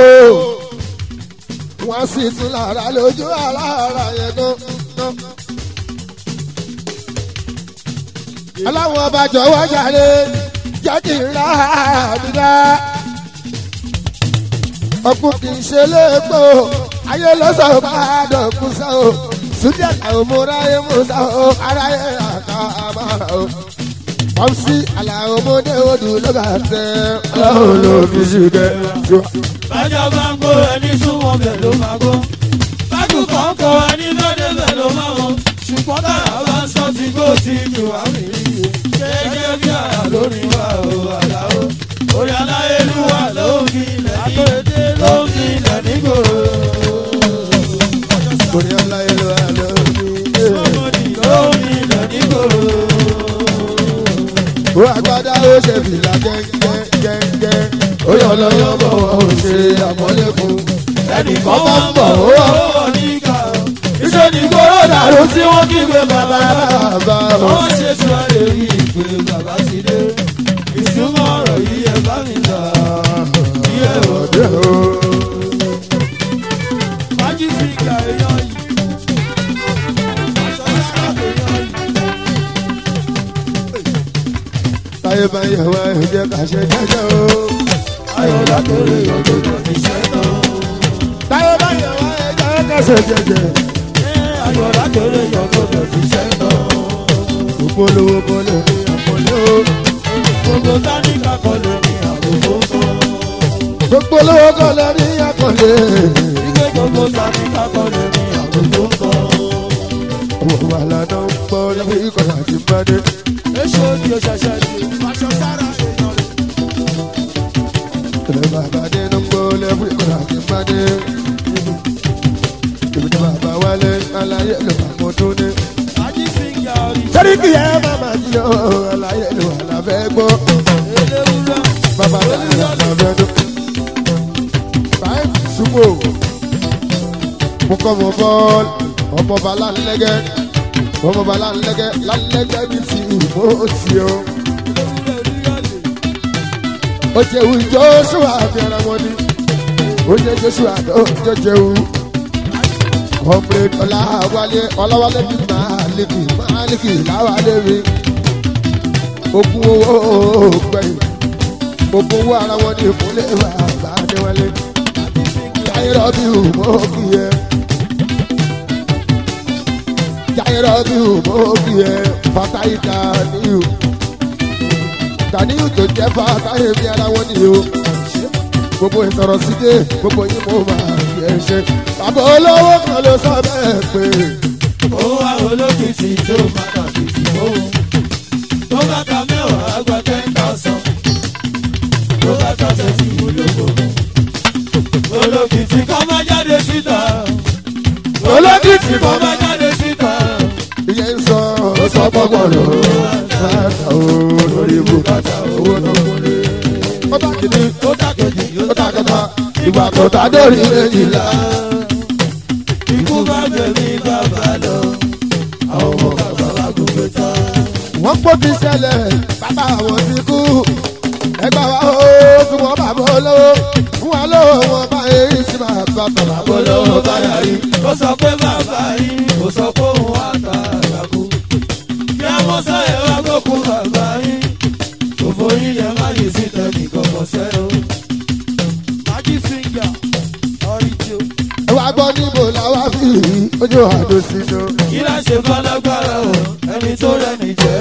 A: wọ́n sì tún lára lójú alára yẹn gan. aláwọ̀ ọba jọ̀wọ́ jàre jẹ́ kí n ra àbídá. ọkùn kì í ṣe léèpo ayé lọ́sọ̀ bá dọ̀kú sá o. súdíà làwọn múra yé musa o aráyé àká àmàrà o. Pọ́ńsí àlàó ọmọdé odò lọ́gà tẹ ọlọ́run ló fi ṣùgbẹ́.
B: bájọ́ bá ń gbó ẹni súnmọ́ bẹ̀ ló máa gbó. bájú kan kọ ẹni lóde bẹ̀ ló máa wọ. ṣùgbọ́n tára bá ń sọ ti gbó ti jù wá mi rí i. gẹ́gẹ́ bí àrà lórí wa ò àlà o. orí aláyélúwà ló ń fi ilẹ̀ ní. àtòlédé ló ń fi ilẹ̀ nígboro.
A: Orí ọlá ìlú àlọ́ mi.
B: sọ́mọdì ló ń fi ilẹ̀ nígboro.
A: Ó agbádá ó ṣe fìlà gẹ́gẹ́gẹ́gẹ́. Ó yọ lọ́yọ́ bọ̀ ó ṣe àmọ́lé fún.
B: ẹnìkan bá ń bọ̀ ó wà ó wà ní ìka o. iṣẹ́ ní kóró dàrú tí wọ́n kígbe bàbá bàbá.
A: Bàbá o.
B: wọ́n ṣe tí wọ́n lè rí ìpè bàbá ti dé. ìsúnmọ́ ọ̀rọ̀ yìí ẹ bá mi là. iye o.
A: Ọdẹ o.
B: májí fi ìgbà èèyàn yìí. aṣọ ìsìláàmù èèyàn yìí.
A: Táyé bá yẹ wá ẹ̀jẹ̀ ká ṣe jẹ́jẹ́ o.
B: ayọ̀ lákèrè ọjọ́ tó fi ṣẹ́ tán.
A: Táyé bá yẹ wá ẹ̀jẹ̀ ká ṣe jẹ́jẹ́.
B: ayọ̀ lákèrè ọjọ́ tó fi ṣẹ́ tán.
A: Gbogbo olówó kọ́ lè ní àpọ̀lẹ́ o.
B: gbogbo táníkà kọ́ lè ní àbùkù kan.
A: Gbogbo olówó kọ́ lè ní àpọ̀lẹ́.
B: Ike gbogbo táníkà kọ́ lè ní àbùkù kan.
A: Ọmọ wa lànà ń gbọ́ lọ́wọ́ ikọ̀ àti mbadé.
B: Èso ni o ṣẹ̀ṣẹ̀ di. Aṣọ sára èèyàn rẹ̀.
A: Ilé bàbá dé ló ń gbọ́ lọ́wọ́ ikọ̀ àti mbadé. Ibi tí bàbá wálé aláyé ló bá mọ tó ní.
B: Ají fíngà rí.
A: Sẹ́rí kì í ẹ́ bàbá tí ó aláyé ló wà lábẹ́ gbọ́.
B: Eléwúrẹ́.
A: Bàbá dáhùn lábẹ́ dún. Báyìí súnmọ́ mo kọ́ mọ bọ́ọ̀lù ọmọ bá lálẹ́gẹ́ ọmọ bá lálẹ́gẹ́ lálẹ́gẹ́ bí ti ìbò sí o.
B: Eléwúrẹ́ rí ọ̀lẹ̀.
A: ó jẹ́wù joshua bí ara wọn ni ó jẹ́ joshua tó jẹ́jẹ́wù. comrade ọláwálé ọláwálé bí máàlìkì máàlìkì láwálé mi. ogun owó gbẹ̀yìn ogun owó ara wọn ni ìkúnlẹ̀ bàbá adéwálé. jáyẹ̀rọ̀ bí mọ́ kí ẹ. jáyẹ̀rọ̀ bí mọ́ kí ẹ. fatayi daniel daniel tó jẹ́ fatayi bí ara wọn ni o. gbogbo ìsọ̀rọ̀ sídé gbogbo yín mo máa yẹ ṣe. bàbá olówó kan ló sọ bẹ́ẹ̀ pé.
B: Ó wá olókìtì tó padà kìtì fóun. Tó bá ka mẹ́wàá gba ten thousand. Tó bá ta tẹ̀sí olóko. Olókìtì kan máa jáde síta. Olókìtì kan máa jáde síta.
A: iye ń sọ ó sọ gbọ́gbọ́ lọ. sáàtà o lórí bùkátà owó tó kúnlé. ó bá kìíní
B: Ó tàkejì
A: ó ta kẹta ìgbà tó ta dórí méjìlá.
B: Ikú bá gbẹ̀mí bàbá lọ. Àwọn ọmọ bàbá wa gòkè tán.
A: wọ́n kó ti ṣẹlẹ̀ bàbá àwọn ti kú. ẹgbẹ́ wa ó fún wọn bàbá olówó fún wa bá tọ̀lá bọ́
B: olówó
A: lọ́wọ́
B: bá
A: báyà
B: yàrí
A: rí.
B: ó sọ pé bàbá yín ó sọ pé òun àtàràkù kí a mọ sáyẹ wá gbókun bàbá yín òfò yín yẹn má yìí sí tẹ̀lé kọ̀ọ̀kan sẹ́ o. májí fíńgà ọ̀rìjò
A: ẹ wá gbọ́ níbo làwa fi rí ojú àdó sínú.
B: kí lá ṣe fọlágbára o ẹni tó rẹni jẹ́.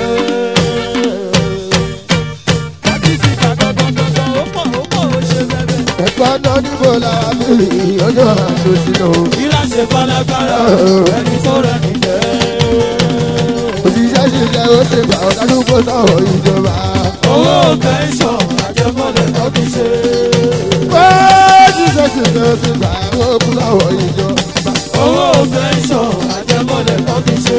B: májí fíńgà gangan ó pọ̀ ó pọ̀ ó ṣe bẹ́ẹ̀
A: ẹ̀gbọ́ náà níbo làwa fi rí ojú àdó sínú.
B: kí lá ṣe fọlágbára o ẹni tó rẹni jẹ́.
A: òṣìṣẹ́ ṣiṣẹ́ ó ṣe gbà ọ̀dádúgbò sọ̀rọ̀ ìjọba.
B: owó pẹ́ńsọ̀n àjẹmọ́lẹ̀ tó fi ṣe.
A: ó ṣiṣẹ́ ṣiṣẹ́ ó ṣe gbà ọ̀dádúgbò sọ̀rọ̀ ìjọba.
B: owó pẹ́ńsọ̀n àjẹmọ́lẹ̀ tó fi ṣe.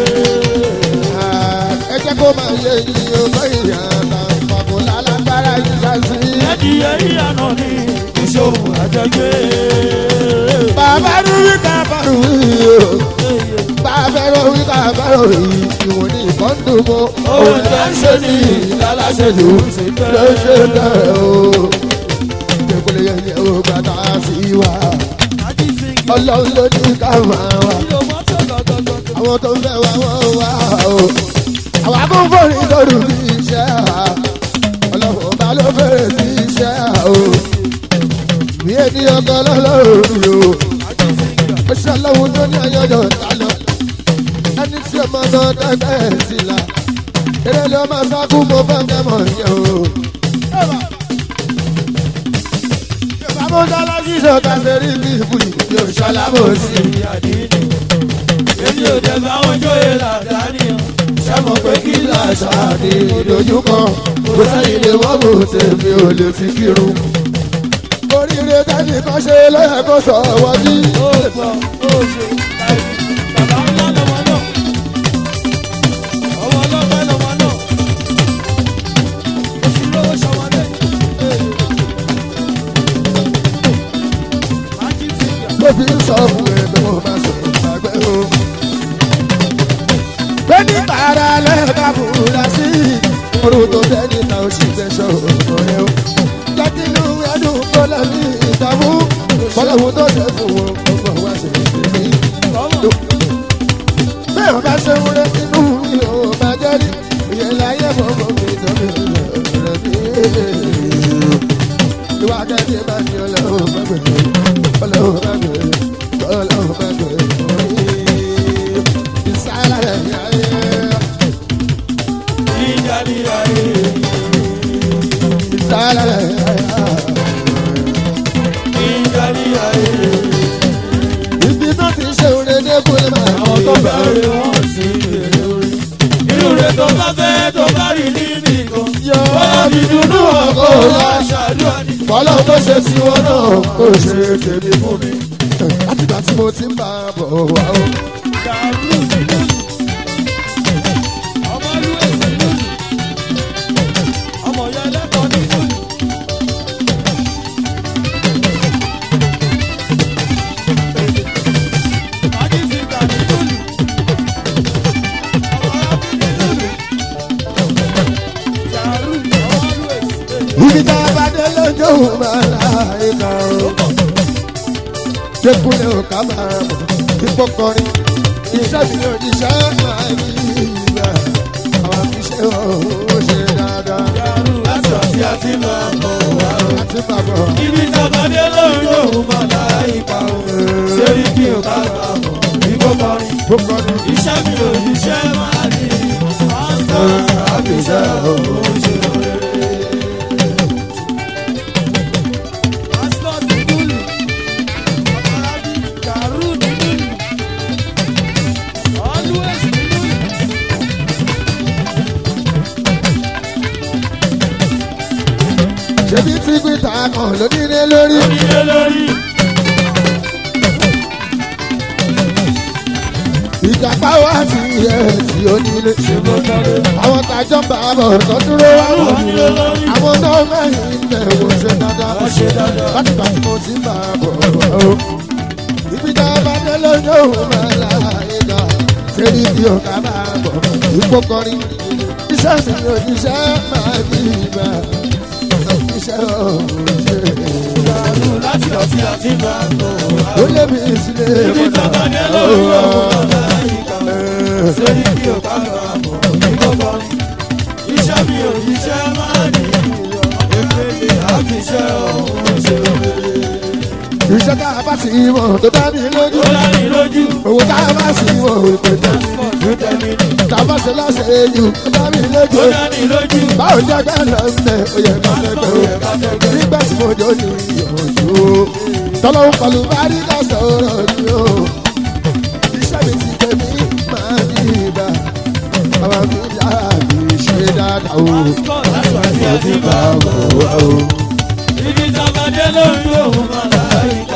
A: ẹ jẹ́ kó máa yé yín ọgbọ́n ìyá àtàkùn lálágbára yìí ṣáṣí.
B: ẹdìyẹ ìyànà ní ìṣòwò àjẹgbé.
A: bàbá rí wí ká bàrù wí o. bàbá rí wí ká bàrù wí ìwọ̀n ní ìkọ́ńdù mọ́.
B: òun tẹ́ ń ṣe ní ìlàlásẹ̀jù
A: ló ṣe bẹ́ẹ̀ o. ìdẹ́kùnlé yẹn yẹ o gbàtà sí wa. ọlọ́run ló ní ká máa wà. àwọn tó ń fẹ́ wá wọ́n wá o. àwa kò fọ́rí lórí bí iṣẹ́ à. ọlọ́run ọba ló fẹ́rẹ̀ sí iṣẹ́ à o. bí ènìyàn kan lọ́lọ́run mi o. ó ṣe ọlọ́run tó ní ayọ̀yọ̀ ta lọ. ẹni tí ọmọ náà dẹ́gbẹ́ ẹ̀ sí la. eré ló máa sákú mo fẹ́ kẹ́ mọ̀ yẹn o. Bàbá Dọ́lá ṣíṣe ká ṣe rí bí ìbùdí bí o ṣalábò sí.
B: èmi ò dẹ̀ bá wọn jóye làdáni o.
A: Ṣẹ́mọ̀ pé kí làṣà ní ìdojúkọ, kò sẹ́yìn lè wọ́n bò tèmi ò lè fi kírun. Oríire tẹ́lẹ̀ kan ṣe lọ́yẹ̀ kó sọ wọ́n bí.
B: ó gbọ́ ó ṣe láì bàbá ńlá lọ́mọ náà. ọmọ ọlọ́pàá lọ́mọ náà. ó sì lówó ṣọmọdé. májí fíńgà.
A: Ló fi ń sọ fún ẹ pé mo máa sọ ìgbàgbẹ́ o. Pé ní tààrà lẹ́ẹ̀ka fúra sí orun tó fẹ́ níta ó sì fẹ́ sọ ọ̀rọ̀ rẹ o. Jákínú ẹdùn kó lẹ́mí ìdààmú. Bọ́lọ́hún tó ṣe fún wọn, ọmọ wa ṣe é ṣe mí.
B: ọmọ
A: bẹ́ẹ̀ ọba ṣe ń rẹ inú mi ò bá jẹ́ rí ìyẹn láyé fọwọ́ mi tọ́bi rẹ̀ bí. ìwà kẹ́kẹ́ bá ní ọlọ́run bá gbẹ̀ ọlọ́run bá gbẹ̀ ọlọ́run bá gbẹ̀ ìsáyà rẹ̀ ní ayé.
B: ìjà ní ayé.
A: ìsáyà rẹ̀ ní ayé.
B: ìjà ní ayé.
A: ibi tó ti ṣe òde dẹ́kun lè máa
B: àwọn tó bẹ̀rẹ̀ wọ́n sí èrè orí. inú rẹ̀ tó bá fẹ́ tó bá rí níbi kan.
A: yọ
B: bọ́lá mi dúdú ọkọ̀ wá ṣàdúrà ní.
A: bọ́lá tó ṣe sí wọn náà kó ṣe tèmi fún mi. látìgbà tí mo ti ń bá a bọ̀ wá o.
B: dàrú lójú. ọmọ ìlú èsì lójú. ọmọ ìyá ẹlẹ́kọ̀ọ́ ní lójú. májí fíńgà ní lójú. ọmọ arábìnrin ní lójú. dàrú ọmọ ìlú èsì lójú.
A: ibi tá a bá dé lójó máa láì ká o. Dékúnlé ò ká máa mọ̀ ipò kọrin. Iṣẹ́ mi ò ní iṣẹ́ máa ní ìgbà. Àwọn afiṣẹ́ ò ṣe dáadáa.
B: dàrú láti ọtí àti máa bọ̀ wá o.
A: Àti bàbọ̀
B: ibi tàbádé lórí òun máa láyé pa o. sẹ́rí kí o ká bá bọ̀ igbó kọrin.
A: tó kọrin.
B: iṣẹ́ mi ò níṣẹ́ máa ní pásítọ̀ àbíṣẹ́ òun ṣe rere. pásítọ̀ ti dúlù ọ̀pọ̀lábí gàrú ní dúlù always ní dúlù.
A: Ṣebí tí gbìtà kan ló nílé lórí.
B: onílé lórí
A: Ìjàpá wá sí ẹ̀ tí ó nílé.
B: ṣe bó tọ́lé.
A: Àwọn tàjọ́ ń bá a bọ̀ tó dúró wá wọ̀
B: onílé lórí
A: Àwọn náà mẹ́rin ń bẹ̀ wò ṣe dáadáa.
B: wọ́n ṣe dáadáa.
A: láti gbà tí mo ti ń bá a bọ̀ o. ibi tá a bá dé lójó òun máa láàyè ga sẹ́ni bí o ká máa bọ̀ ipò kọrin. iṣẹ́ mi ò níṣẹ́ máa bí ibà iṣẹ́ òun ṣe.
B: dàrú láti tí a ti bá bọ̀ wá.
A: ó lé mi sílé
B: Ibi tọ́kadé lórí òun màláìka. Sẹ́ni kí o ká lọ àmọ̀ ní gbogbo ni. Iṣẹ́ mi ò iṣẹ́ máa ní ìlọ. Efele àfiṣẹ́ òun ṣe òrèrè.
A: iṣẹ́ tá a bá sì mọ̀ tó dá mi lójú
B: Ó láni lójú.
A: owó tá a bá sì mọ̀ ìpèsè
B: Ló tẹ̀mí ní.
A: tá a bá ṣe láṣẹ jù tó dá mi lójú
B: Ó láni lójú.
A: báwo jẹ́ gbẹ́ lọ mẹ́ ó yẹ ká tẹ́gbẹ́ o nígbà tí mo jọ ní ìyọ̀jú tọ́lọ́hún pẹ̀lú bárí ká sọ̀rọ̀ ni o iṣẹ́ mi ti tẹ̀ mí máa ní ìgbà àwọn mi dára mi ṣe dáadáa o.
B: Tí a ti bá bọ̀ wá o. Ibi tọ́kadé lórí òun màláìka.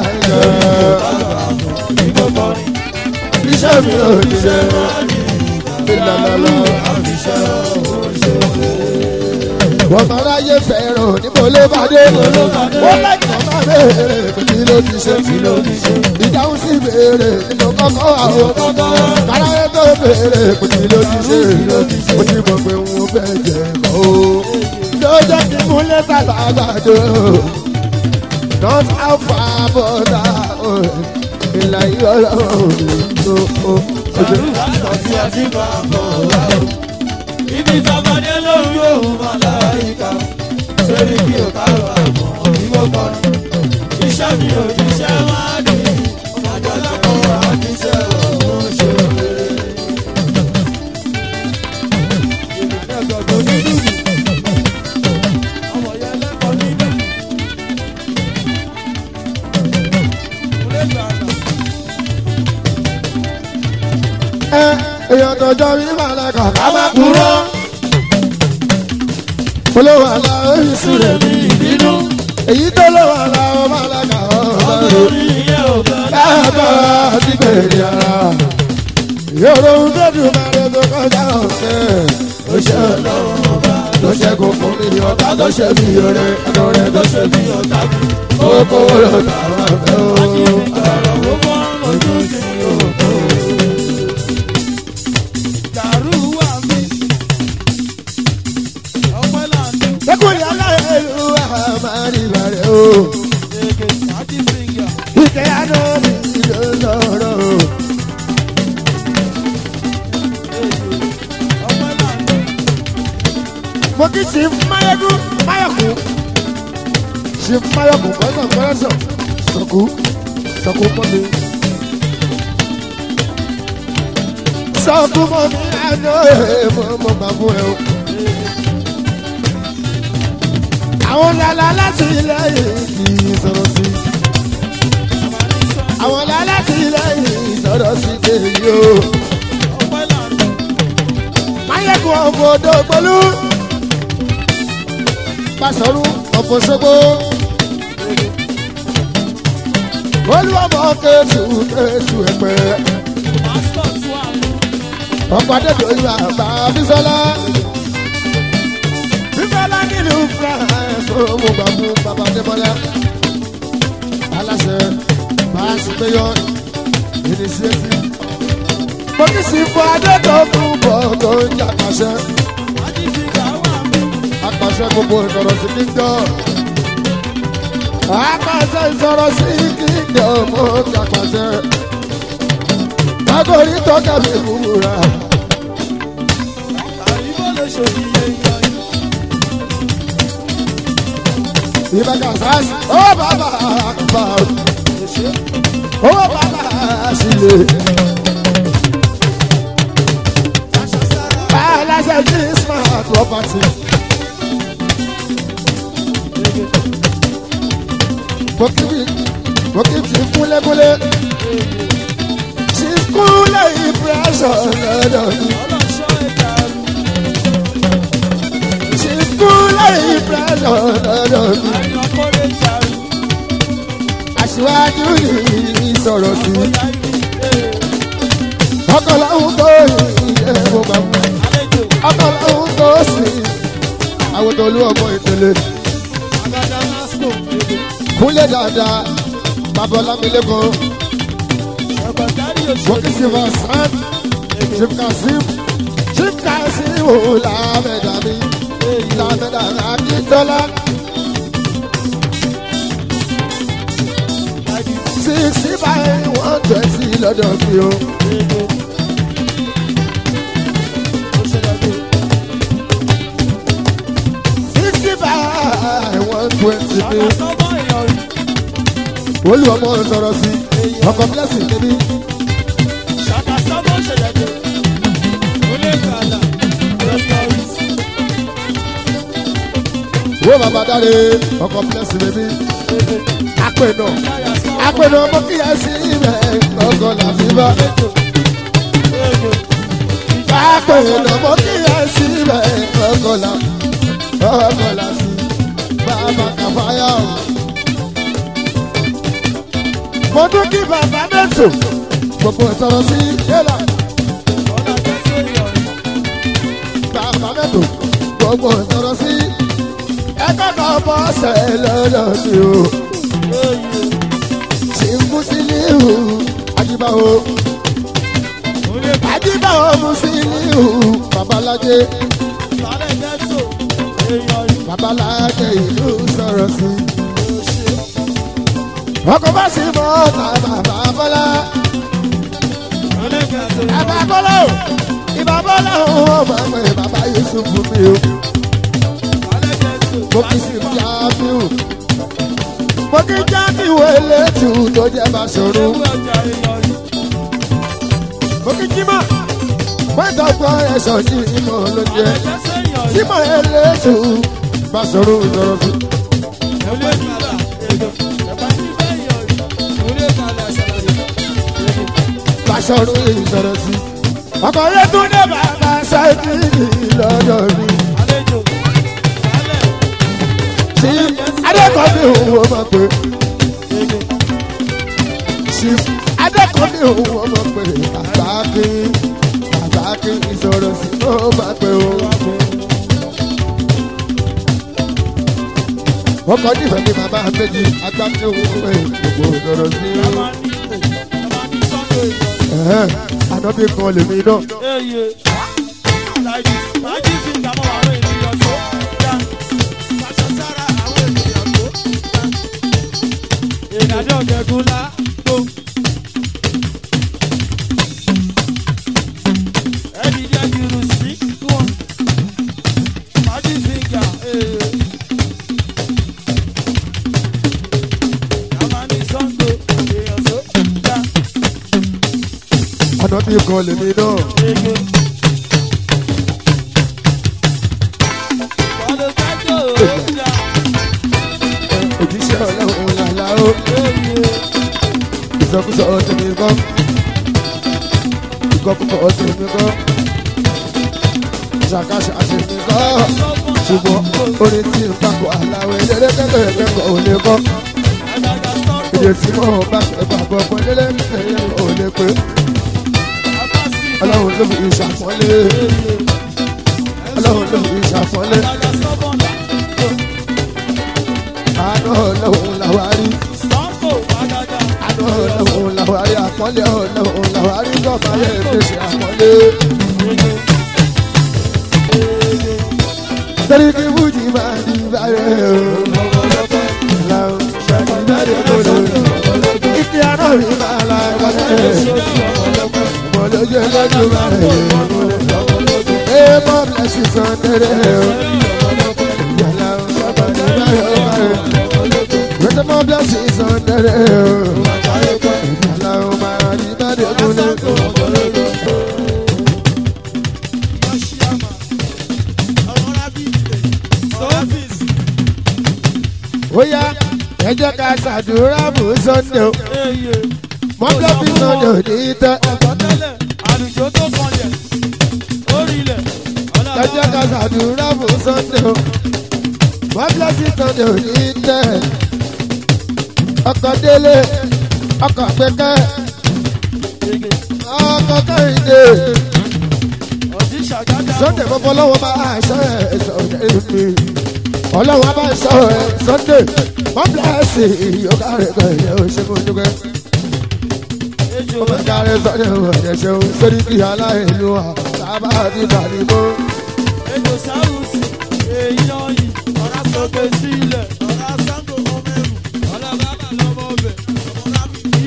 B: Ní gbogbo ni.
A: Iṣẹ́ mi ò ní ṣe ìlànà
B: Àfiṣẹ́ òun ṣe òrèrè.
A: wọ́n máa ráyè fẹ́ràn níbo ló bá dé wọ́n láìpẹ́ máa béèrè pé kí ló ti ṣe ìdáhùn sí béèrè nínú kọ́kọ́ àwọn káráyé tó béèrè pé kí ló ti ṣe mo ti mọ̀ pé wọ́n fẹ́ jẹ kọ́ o ló jẹ́ kí mú lẹ́tà lágbàdo not how far but how ìlà ìyọ̀lọ́ tó o.
B: Tí a ti bá bọ̀ wá o. Ibi tọ́kadé lórí òun màláìka. Sẹ́ni kí o ká lọ àmọ̀ ní gbogbo ni. Iṣẹ́ mi ò iṣẹ́ máa ní. Ọmọdé lọ́kọ̀ àfiṣẹ́ òun ṣe òrèrè. Ọmọ yẹn lẹ́kọ̀ọ́ níbẹ̀.
A: ẹ èèyàn tọjọ́ rí màlẹ́kà ká má
B: Bàbá
A: kúrò.
B: kúrò.
A: olówó àlà oríṣi rẹ̀
B: Súrẹ̀ mi ìbínú.
A: èyí tó lówó àlà ó màlẹ́kà ọ̀rọ̀
B: Ọkùnrin ìyẹn ò fẹ́
A: dáàbọ̀ àti bèrè ara. yòrò ń gbẹ́dùn mẹ́rin tó kọjá ọ̀sẹ̀. ó ṣe ọlọ́run ọba ló ṣẹ́gun fún mi ọ̀tá tó ṣe mí yọrẹ ẹnu rẹ̀ tó ṣe mí ọ̀tá mi. ó kówó lọ tàwọn afẹ́ o.
B: ọ̀rọ̀ gbogbo ojú sí òkú. Dàrú wà mí. Ọpẹ́ làǹdí.
A: lẹ́kùn yàrá ìlú àmàlí bàrẹ̀ o.
B: Èké àti fìngà.
A: ìkẹ́ àná mi ló lọ́rọ̀ o.
B: Ọpẹ́ làǹdí.
A: mo kì í ṣe máyọ̀kún máyọ̀kún ṣe máyọ̀kún pẹ̀lú ọ̀pọ̀lọpọ̀ sọ̀kú sọ̀kú mọ́ mi. sọ̀kú mọ́ mi àná ẹ̀ mo mo gbà fún ẹ o. àwọn lala láti ilẹ̀ yìí kì í sọ̀rọ̀ sí i.
B: Àmàlí sọ.
A: àwọn lala láti ilẹ̀ yìí sọ̀rọ̀ sí i tèmi o.
B: Ọpẹ́ làǹdí.
A: máyọ̀kún ọ̀fọ̀ odò pẹ̀lú. pàṣọrú ọ̀fọ̀ ṣogbo. olúwàbọ̀ kẹ́tù kẹ́tù ẹ̀pẹ́.
B: Pásítọ̀ wà mí.
A: ọkọ̀ adébíyọ̀ ìwà àgbà bísọ́lá. bísọ́lá nílùú france ó mú gbà fún bàbá adébọ́lá. aláṣẹ báàsì péyọ ìníṣẹ́tì. mo kì í sì fún adétọ̀ fún bọ́ọ̀gọ́ ìjà pàṣẹ.
B: Àti fìngà wà mí.
A: apàṣẹ gbogbo ìsọ̀rọ̀ sí kíndọ̀. apàṣẹ ìsọ̀rọ̀ sí kíndọ̀ mo kà pàṣẹ. Agori tọ́ka mi wúra.
B: Àyíbó lè ṣòdì èèyàn yìí.
A: Ìbàdàn sáàsì. Ó bàbá àgbà. Ó bàbá àṣìlè. Aláṣẹ jí smart property. Mo kí bí mo kí ti kúlékúlé. Ti kúlé impression lọ́dọ̀ mi.
B: Ọlọ́ṣọ́ ẹ̀ka rú.
A: Ti kúlé impression lọ́dọ̀ mi.
B: Àyàn kórè jàrú.
A: Aṣíwájú ni sọ̀rọ̀ sí.
B: Bóyá ibi.
A: Ọkọ̀ làwọn tó yẹ mo gbà mọ́.
B: Àlejò.
A: Ọkọ̀ làwọn tó sì. Àwọn tó lú ọmọ ìpele.
B: Agada Nasco.
A: Kúnlẹ̀ dáadáa. Bàbá Ọlámilékan.
B: Ṣọ̀gbọ̀ntárì
A: Wọ́kì
B: òṣèlú.
A: Silva Sam. Chief Kasim. Chief Kasim ò lámẹ̀dá mi. Lámẹ̀dá Akíntọ́lá. sixty five one twenty lọ́dọ̀ mi o. sixty five one twenty mi. olú ọmọ sọ̀rọ̀ sí ọkọ̀ blessing níbí. wo bàbá dáre ọkọ̀ blessing níbí. apẹ̀nà apẹ̀nà ọmọ kí ẹ sí ibẹ̀ ọkọ̀ làfi bá. apẹ̀nà ọmọ kí ẹ sí ibẹ̀ ọkọ̀ là ọkọ̀ là sí bàbá kàfáyà o. mo dún kí bàbá mẹ́tò gbogbo sọ̀rọ̀ sí yẹ́là bàbá mẹ́tò gbogbo sọ̀rọ̀ sí ẹgbẹ́ kan bọ́ ṣe lọ́dọ̀ sí o. ṣì ń mú sí níhù ajíbáwo ajíbáwo mú sí níhù babalájé babalájé ìlú sọ̀rọ̀ sí. ọkọ̀ bá sì mọ́ ọ̀tá bàbá bọ́lá bàbá bọ́lá o ìbá bọ́lá o ọmọ ẹgbẹ́ bàbá yusuf mi o mo kì í sì jábíù mo kì í jábíù elétù tó jẹ́ bá ṣòro mo kì í jímọ̀ pẹ́ntọ́gbọ́ ẹ̀ṣọ́ sí ìmọ̀ ló jẹ́ jímọ̀ elétù bá ṣòro ìṣòro sí. bá ṣòro ìṣòro sí. ọkọ̀ yẹn tún dé bàbá ṣáìkì lọ́dọ̀ mi. tí adékọ̀ọ́bí òun ó máa pè sí adékọ̀ọ́bí òun ó máa pè àgbáàkì àgbáàkì ìṣòro sí ó máa pè ó. wọ́n kọ́ nífẹ̀ẹ́ bí bàbá méjì agbáàkì òun ó pè gbogbo ìṣòro sí. Ẹ̀hẹ́n, ànábì kan lèmi náà.
B: Ìdájọ́ ọ̀gẹ̀gùn ńlá tó. Ẹni jẹ́ kiri sí wọn. Fàájì fìgà ee. Yàrá ní Sọ́ńdò èèyàn tó dá
A: ànábì kan lèmi náà.
B: ege. Bọ́lá kájọ òòjà
A: òjíṣẹ́ ọlọ́run làlá ó.
B: ee.
A: ìsọkúsọ tèmi kọ́ ìkọkúkọ tèmi kọ́ ṣàkàṣà tèmi kọ́ ṣùgbọ́n orin tí n bá kọ aláwọ̀ eléré kẹ́kẹ́ kẹ́kọ̀ọ́ ò lè kọ́
B: Àgàgà Sọ́ńdò
A: èdè tí mo bá fẹ́ bàbọ̀ pọ̀ lélé kẹ́kẹ́ ò lè pé
B: Abasi
A: ọlọ́run ló fi ìṣàpọ́nlé ọlọ́run ló fi ìṣàpọ́nlé
B: Àgàgà Sọ́bọ̀nà
A: àánú ọlọ́run làwárí
B: Sọ́ńdò àgàgà
A: àánú ọlọ́run làwárí àpọ́nlé ọlọ́run làwárí gọ́fà lè fi ṣe àpọ́nlé.
B: ege. Ege.
A: Torí kí Fújì máa di báyẹ̀ o. Láwọn ṣàkí bẹ́ẹ̀ kò lò. Ike àná mi máa la ẹ̀kọ́lẹ̀. Mo lójú ẹlẹ́jú máa rẹ̀. Ẹ mọ́ bílẹ̀sì sàn tẹ́lẹ̀ o. Yàrá bàbá mi báyọ̀ máa rẹ̀. Wẹ́tẹ́ mọ́ bílẹ̀sì sàn tẹ́lẹ̀ o. Yàrá máa di báyẹ̀ kò lò.
B: Sọ́fíìsì.
A: Ó yá ẹ jẹ́ ká ṣàdúrà fún Sunday o.
B: Eye.
A: Mọ́ bílẹ̀sì Sunday ò ní tẹ́.
B: Ọ̀pọ̀ tẹ́lẹ̀, àlùjọ tó kanlẹ̀, orílẹ̀,
A: ẹ jẹ́ ká ṣàdúrà fún Sunday o. Wọ́n bílẹ̀sì Sunday ò ní tẹ̀. Ọkọ̀ délé, ọkọ̀ pẹ́kẹ́,
B: Ege.
A: ọkọ̀ kẹ́hìndé.
B: Ọ̀dí ṣàgádà.
A: Sunday fọ́fọ́ lọ́wọ́ bá aṣọ ẹ̀ sọ̀rọ̀ mi. Ọlọ́wọ́ bá aṣọ ẹ̀ Sunday. Wọ́n bílẹ̀sì ìyókà rẹ̀ kan ìyẹn ò ṣe fún dúpẹ́.
B: Ejò
A: Ọmọ ìka rẹ̀ Sunday ò ẹ̀jẹ̀ ṣeun. Sórí kí aláìlú wa sábà ti bàlí mọ́.
B: ejò sáwùsì, èèyàn yìí, ọ̀rá sọ̀gbẹ́ sílẹ̀, ọ̀rá sáńgò ọmọ ẹ̀rù, ọ̀là bàbà lọ́mọ ọbẹ̀,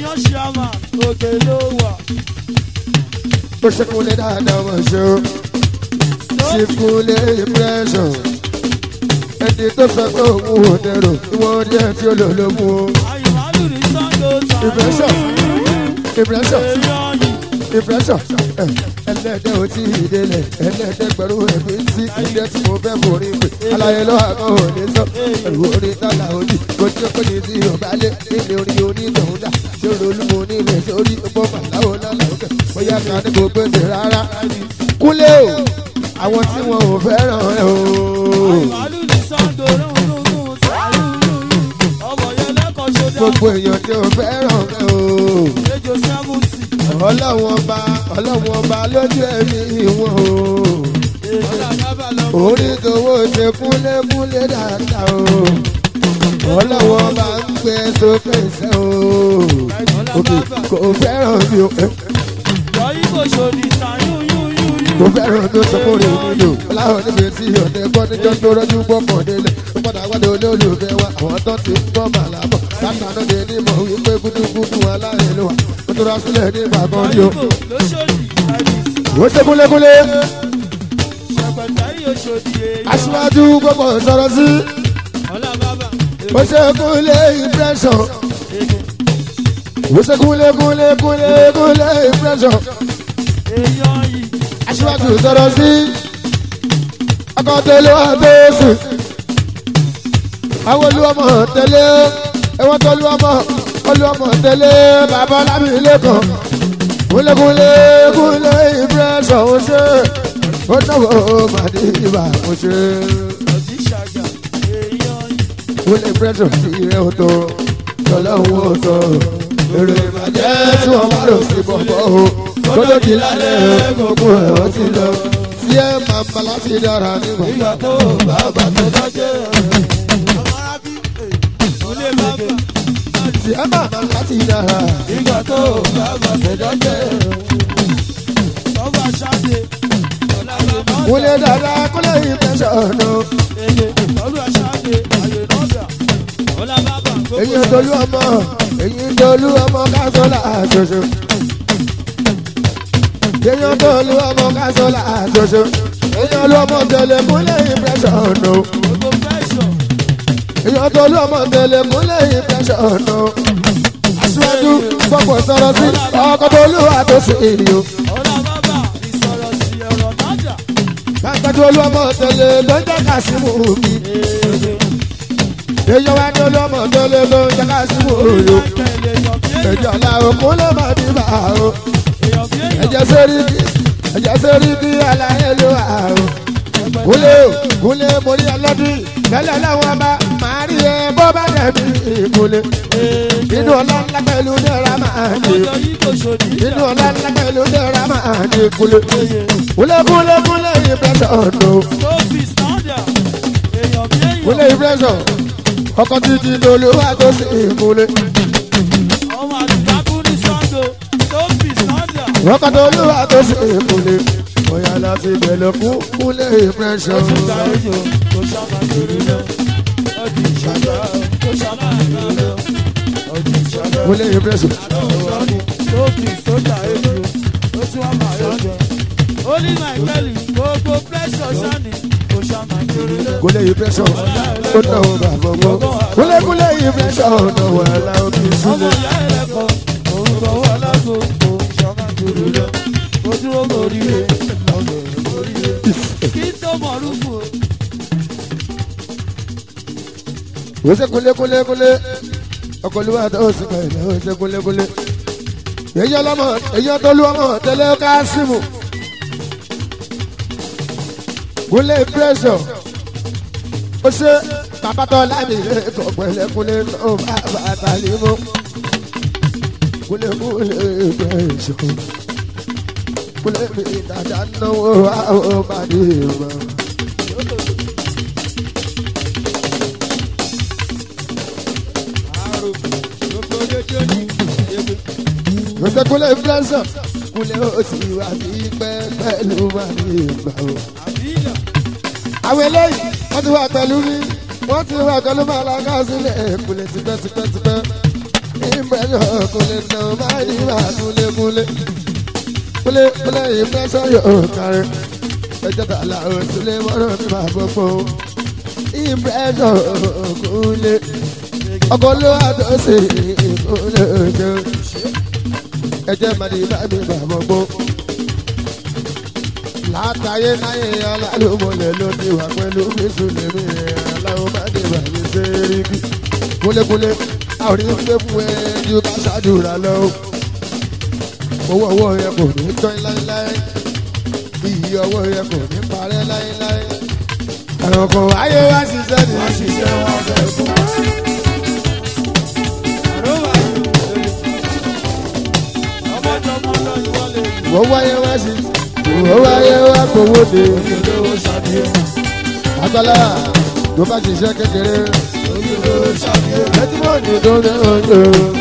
A: ó ṣe kúnlé dáadáa mọ̀ ṣe o ṣe kúnlé impression ẹni tó sọ pé òun ò dẹrò ìwọ̀n díẹ̀ tí ó lò ló mú o
B: àyùmálù ní sango
A: impression impression
B: èèyàn yìí
A: impression ẹ, ẹlẹ́dẹ̀ ò tí ì délẹ̀ ẹlẹ́dẹ̀ pẹ̀lú ẹ̀mí tí ilé tí mo fẹ́ borí pé aláyé lọ́wọ́ àkọ́ ò ní sọ ẹ̀rù orí tálà òdì kò tí ó pé ní ti ọ̀bá lé nílé orí onítọ̀hún dà tí ó rolú mo nílẹ̀ sórí ọgbọ́n màláwo lọ́la òkè bóyá ká ní kò gbèsè rárá kúlé o àwọn tí wọn ò fẹ́ràn ẹ o
B: àyùmálù ní sango rúnrúnrún sàrú ọmọ yẹn lẹ́kọ̀ọ́ ṣọdá
A: gbogbo èèyàn tí ò fẹ́ràn ẹ o.
B: ejò sẹ́fúntì
A: ọlọ́wọ́n ọba ọlọ́wọ́n ọba lójú ẹ̀mí wọn o.
B: ọ̀là bàbá lọ
A: orí tòwó ṣe kúnlékúnlé dáadáa o. ọlọ́wọ́n ọba ń gbé sókè sẹ́ o. òkè kò fẹ́ràn mi o. ẹ,
B: yọ ibo ṣòdì sàyún yún yún yún.
A: kò fẹ́ràn mi o sọkúnrin nílò. láwọn níbi tí ọ̀tẹ̀ gbọ́ níjọ́ tó rọ́jú gbọ́kàn délẹ̀. ó padà wá ní olólùfẹ́ wa àwọn tó ti ń gbọ́ màlábọ̀. látàánú ni ní mọ̀ wípé gúdúgúdú aláìlú wa. ó tó rà sílẹ̀ ní ìbàdàn
B: yọ
A: ni o.
B: ibo lóṣòdì àìsí
A: ó ṣe kúnlékúnlé.
B: ṣẹpẹtẹrì òṣòdì èèyàn.
A: aṣíwájú gbogbo sọ̀rọ̀ sí.
B: ọ̀là bàbá
A: ó ṣe kúnlé impression.
B: èdè
A: ó ṣe kúnlé kúnlé kúnlé kúnlé impression.
B: èèyàn yìí.
A: aṣíwájú sọ̀rọ̀ sí. ọkọ̀ tẹ̀lé wà bẹ́ẹ̀sì. àwọn olúwọmọ tẹ̀lé ẹwọ́n tó olúwọmọ olúwọmọ tẹ̀lé bàbá lábìlẹ̀ kan. kúnlé kúnlé kúnlé impression ó ṣe. ó náwó màdìbà ó ṣe.
B: ọ̀dí ṣàjà èèyàn yìí.
A: kúnlé impression ti rẹ̀ ó tó tọ́lọ́hún ó tó. èrè ìbàjẹ́ tí wọ́n bá lò sí bọ̀bọ̀ o. kótó di lálẹ́ gbogbo ẹ̀ ó ti lọ. tí ẹ máa bá láti dára nígbà.
B: ìgbà tó bàbá tó dájẹ́ ọmọ arábí ilé bàbá
A: tí ẹ máa bá láti dára.
B: ìgbà tó bàbá tó dájẹ́ ọba ṣáde ọ̀là bàbá
A: kúnlé dáadáa kúnlé impression o.
B: èdè ọdún ṣáde àyè nọ́ọ̀dà ọ̀là bàbá
A: èyí ń dolú ọmọ èyí ń dolú ọmọ kásọ̀lá àṣoṣo. èyí ń dolú ọmọ kásọ̀lá àṣoṣo. èyí ń dolú ọmọ tẹ̀lé kúnlé impression o.
B: gbogbo fẹ́ṣọ̀
A: èyí ń dolú ọmọ tẹ̀lé kúnlé impression o. aṣíwájú gbọ́pọ̀ sọ̀rọ̀ sí ọkọ̀ tó lù wá tó sì yìí o.
B: ọ̀là bàbá ìsọ̀rọ̀ sí ọ̀rọ̀ nájà
A: Gbàgbọ́dọ̀ olúọmọ tẹ̀lé ló ń jẹ́ Kásímù mi.
B: èdè
A: Èyí wá ní olúọmọ tẹ̀lé ló ń jẹ́ Kásímù òyò.
B: tẹ̀lé èèyàn bí èèyàn
A: Ẹ̀jẹ̀ ọ̀la òkun ló máa bí bá o.
B: èèyàn bí èèyàn
A: Ẹ̀jẹ̀ sórí kí ẹ̀jẹ̀ sórí kí aláyé ló wà o. Kúlé o, kúlé mo rí ọlọ́dún. Tẹ́lẹ̀ láwọn bá máa rí ẹ bó bá dẹ̀bi ìkúlé. Inú ọlá ńlá pẹ̀lú dẹ́ra máa ń dé.
B: ọjọ́ yìí kò ṣòdì
A: Inú ọlá ńlá pẹ̀lú dẹ́ra máa ń dé kúlé. Kúlé kúlé kúlé ìpẹ́sọ̀ nù.
B: Sophie standard èèyàn bí èèyàn
A: kúnlé impression ọkọ títí dolówó tó sì kúnlé
B: ọmọ àdìgbàkú ní sango Sophie standard
A: ọkọ dolówó tó sì kúnlé bóyá láti bẹ̀rẹ̀ fún kúnlé impression
B: ìgbà èjò kò sábà kiri lọ ọdún ìṣàgbà kò sábà kiri lọ ọdún ìṣàgbà
A: kúnlé impression
B: Sophie sójà èjò ó tún wà máa yọjọ ó ní máìkẹ́lì gbogbo pressure sani kò sábà kiri lọ.
A: kúnlé impression ó náwó bàbá gbọ́ kúnlé kúnlé impression náwó aláwọ̀ kì í
B: ọmọ
A: sílẹ̀
B: ìyá ẹlẹ́kọ̀ọ́ òun kọ̀ wọ́n alágbó kò sábà kiri lọ. ó dúró lórí rẹ̀ ọ̀gbẹ̀ lórí rẹ̀ kí n tó mọ̀ rúfù o.
A: ó ṣe kúnlé kúnlé kúnlé ọkọ olúwa tó sì pẹ̀lẹ́ ó ṣe kúnlé kúnlé èyí ọlọ́mọ èyí ọtọ́lú ọmọ tẹ́lẹ̀ Kásímù kúnlé impression ó ṣe bàbátọ́ láti ilé ẹ̀kọ́ pẹ̀lẹ́kúnlé tó bá bàtà límú kúnlé kúnlé impression kúnlé mi dàda náwó àwọn ọmọdé mọ́. Gbèsè kúnlé impression kúnlé ó ti wà sí pẹ́ pẹ̀lú màdì ìgbà o. Àwọn eléyìí wọ́n ti wà pẹ̀lú mi, wọ́n ti wà pẹ̀lú màlága sílẹ̀ kúnlé tipẹ́ tipẹ́ tipẹ́. Impression kúnlé náà máa ní máa kúnlé kúnlé. kúlẹ̀ kúlẹ̀ ìfẹsẹ̀ yóò kárí ẹjọ́ tà là ó sílé mọ́rọ̀ mi máa gbogbo ìfẹsẹ̀ kúlẹ̀ ọkọ̀ ló wà tó sì kúlẹ̀ ojú ẹjẹ́ màdì bá mi máa gbogbo látàyé náyé alálùmọ̀lẹ̀ ló ti wà pẹ̀lú bísúlẹ̀ mi aláwọ̀ bá dé bá mi ṣe rí bí kúlẹ̀kúlẹ̀ àwọn onígbé fún ẹ ju ká ṣáàdúrà lọ owó ọwọ́ yẹn kò ní tán láéláé iyì ọwọ́ yẹn kò ní parẹ́ láéláé. ẹ̀rọ kan ayé wá ṣiṣẹ́ ní ṣiṣẹ́ wọn fẹ́ fún. wọ́n wáyé wá sí wọ́n wáyé wá kówó de. agbálá tó bá ṣiṣẹ́ kékeré. ẹtí mọ̀ ní tó ní ọjọ́.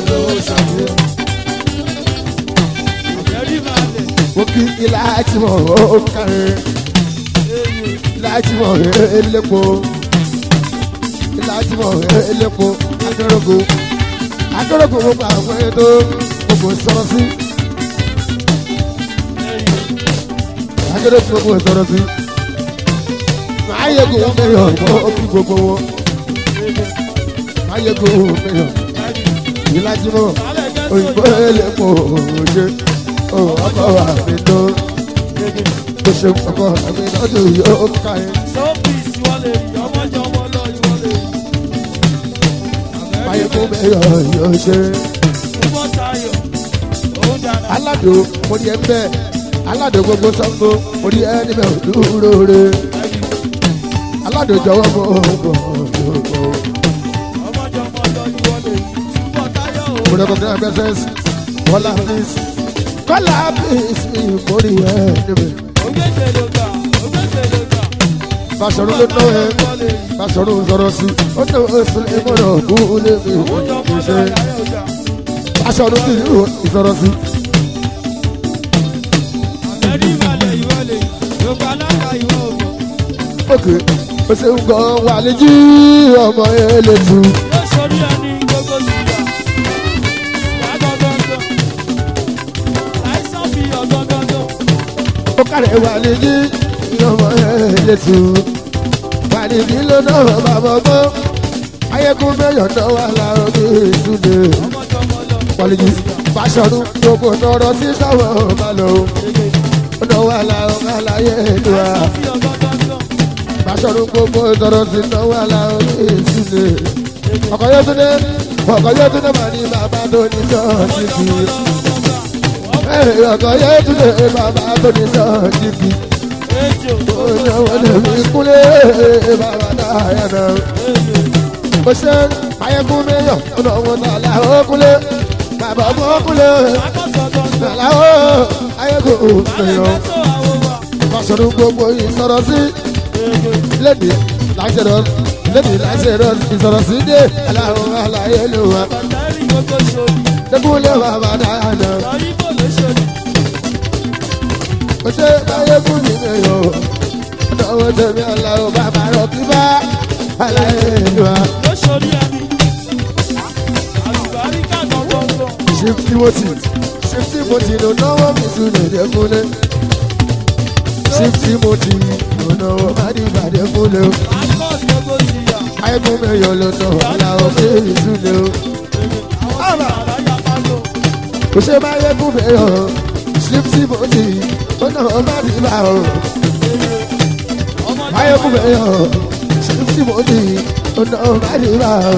A: mo kí ilá tí mo ó kárin ilá tí mo elépo ilá tí mo elépo akérògò akérògò mo bá àwọn ètò gbogbo sọ̀rọ̀ sí akérògò gbogbo sọ̀rọ̀ sí máa yẹ kó mẹ́yọ̀ mọ́ kí gbogbo wọn máa yẹ kó mẹ́yọ̀ ilá tí mo òyìnbó elépo òjò ọkọ àmì tó tó ṣe ọkọ àmì náà tó yóò ká ẹ. báyìí kó mẹ́yọ̀ yóò ṣe. aládò mo ní ẹ bẹ́ẹ̀ aládò gbogbo sango mo ní ẹ níbẹ̀ dúró re. aládò jọ̀wọ́ mo bọ̀ bọ̀. mo rẹ̀ kọ́ kí n bẹ́sẹ̀ wọ́lá fíìsì kọ́lá bíìsì mórí ẹ̀ níbẹ̀. Fàṣọ̀rọ̀ ló náwó ẹ̀ Fàṣọ̀rọ̀ sọ̀rọ̀ sí ó ní oṣù ìmọ̀ràn kú lébi ìṣe. Fàṣọ̀rọ̀ sì ní ìsọ̀rọ̀ sí. Òkè ó ṣe ń gan wà lójú ọmọ elétu. Ó kàrẹ̀ wà lójú ọmọ elétu. Wà níbí ló náà bàbá ọgbọ́n. Ayékún mẹ́yọ̀ náà wà láàárọ̀ bí ìsúlẹ̀. Pọ̀lìjì Fàṣọ̀rọ̀ gbogbo tọrọ sí sáwọ̀ ọba lọ. Ó náà wà láàárọ̀ àlàyé ìdúrà. Fàṣọ̀rọ̀ gbogbo tọrọ sí náà wà láàárọ̀ bí ìsúlẹ̀. Ọkọ̀ yóò tún dé. Ọkọ̀ yóò tún dé mà ní bàbá tó ní sọ́ọ̀tì kì í ọkọ yẹ túnde bàbá tó ní sọ́ọ̀tì kì í wọ́n mi kúlé bàbá dáhà náà. mo ṣe ayẹkún mẹ́yọ̀ ọ̀nà wọn náà làwọn kúlé bàbá ọmọ kúlé làwọn ayẹkún mẹ́yọ̀. Fàṣọdún gbogbo ìsọ̀rọ̀ sí lédè láṣẹ̀rọ̀ lédè láṣẹ̀rọ̀ ìsọ̀rọ̀ sí dé aláwọ̀ aláyé ló wà. Dẹ́kúnlé bàbá dáhà náà mo ṣe báyé fún mi ní o ọdọwọ tẹmí aláwọ bàbá rọ kí bá aláyé ìlú wa. chief timothy chief timothy ló náwó mi sùn lèdè fúnlé chief timothy ló náwó bàdìbàdì fúnlé o. ayégun mẹ́yọ̀ ló náwó aláwọ̀ mi sùn lé o. mo ṣe báyé fún mẹ́yọ̀ chief timothy ó náwó bàdìbà o. ayégun mẹ́yọ̀ chief timothy ó náwó bàdìbà o.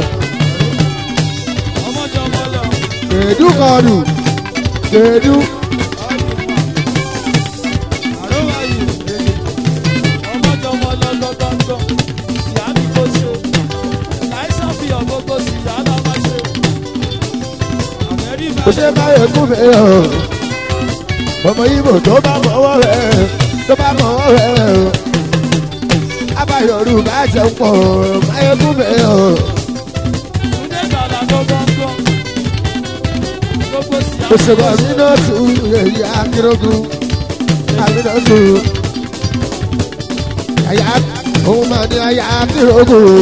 A: Kedu kọlu, kedu. Kò ṣe báyọ̀ kú mi o. Ọmọ Ibo tó bá mọ̀wọ́ rẹ̀ tó bá mọ̀wọ́ rẹ̀ o. Abayọ̀rù bá jẹun pọ̀ báyọ̀ kú mi o. Òṣèlú àmínọ́tù èyí akérògùn àmínọ́tù. Àyà òun máa ní àyà akérògùn.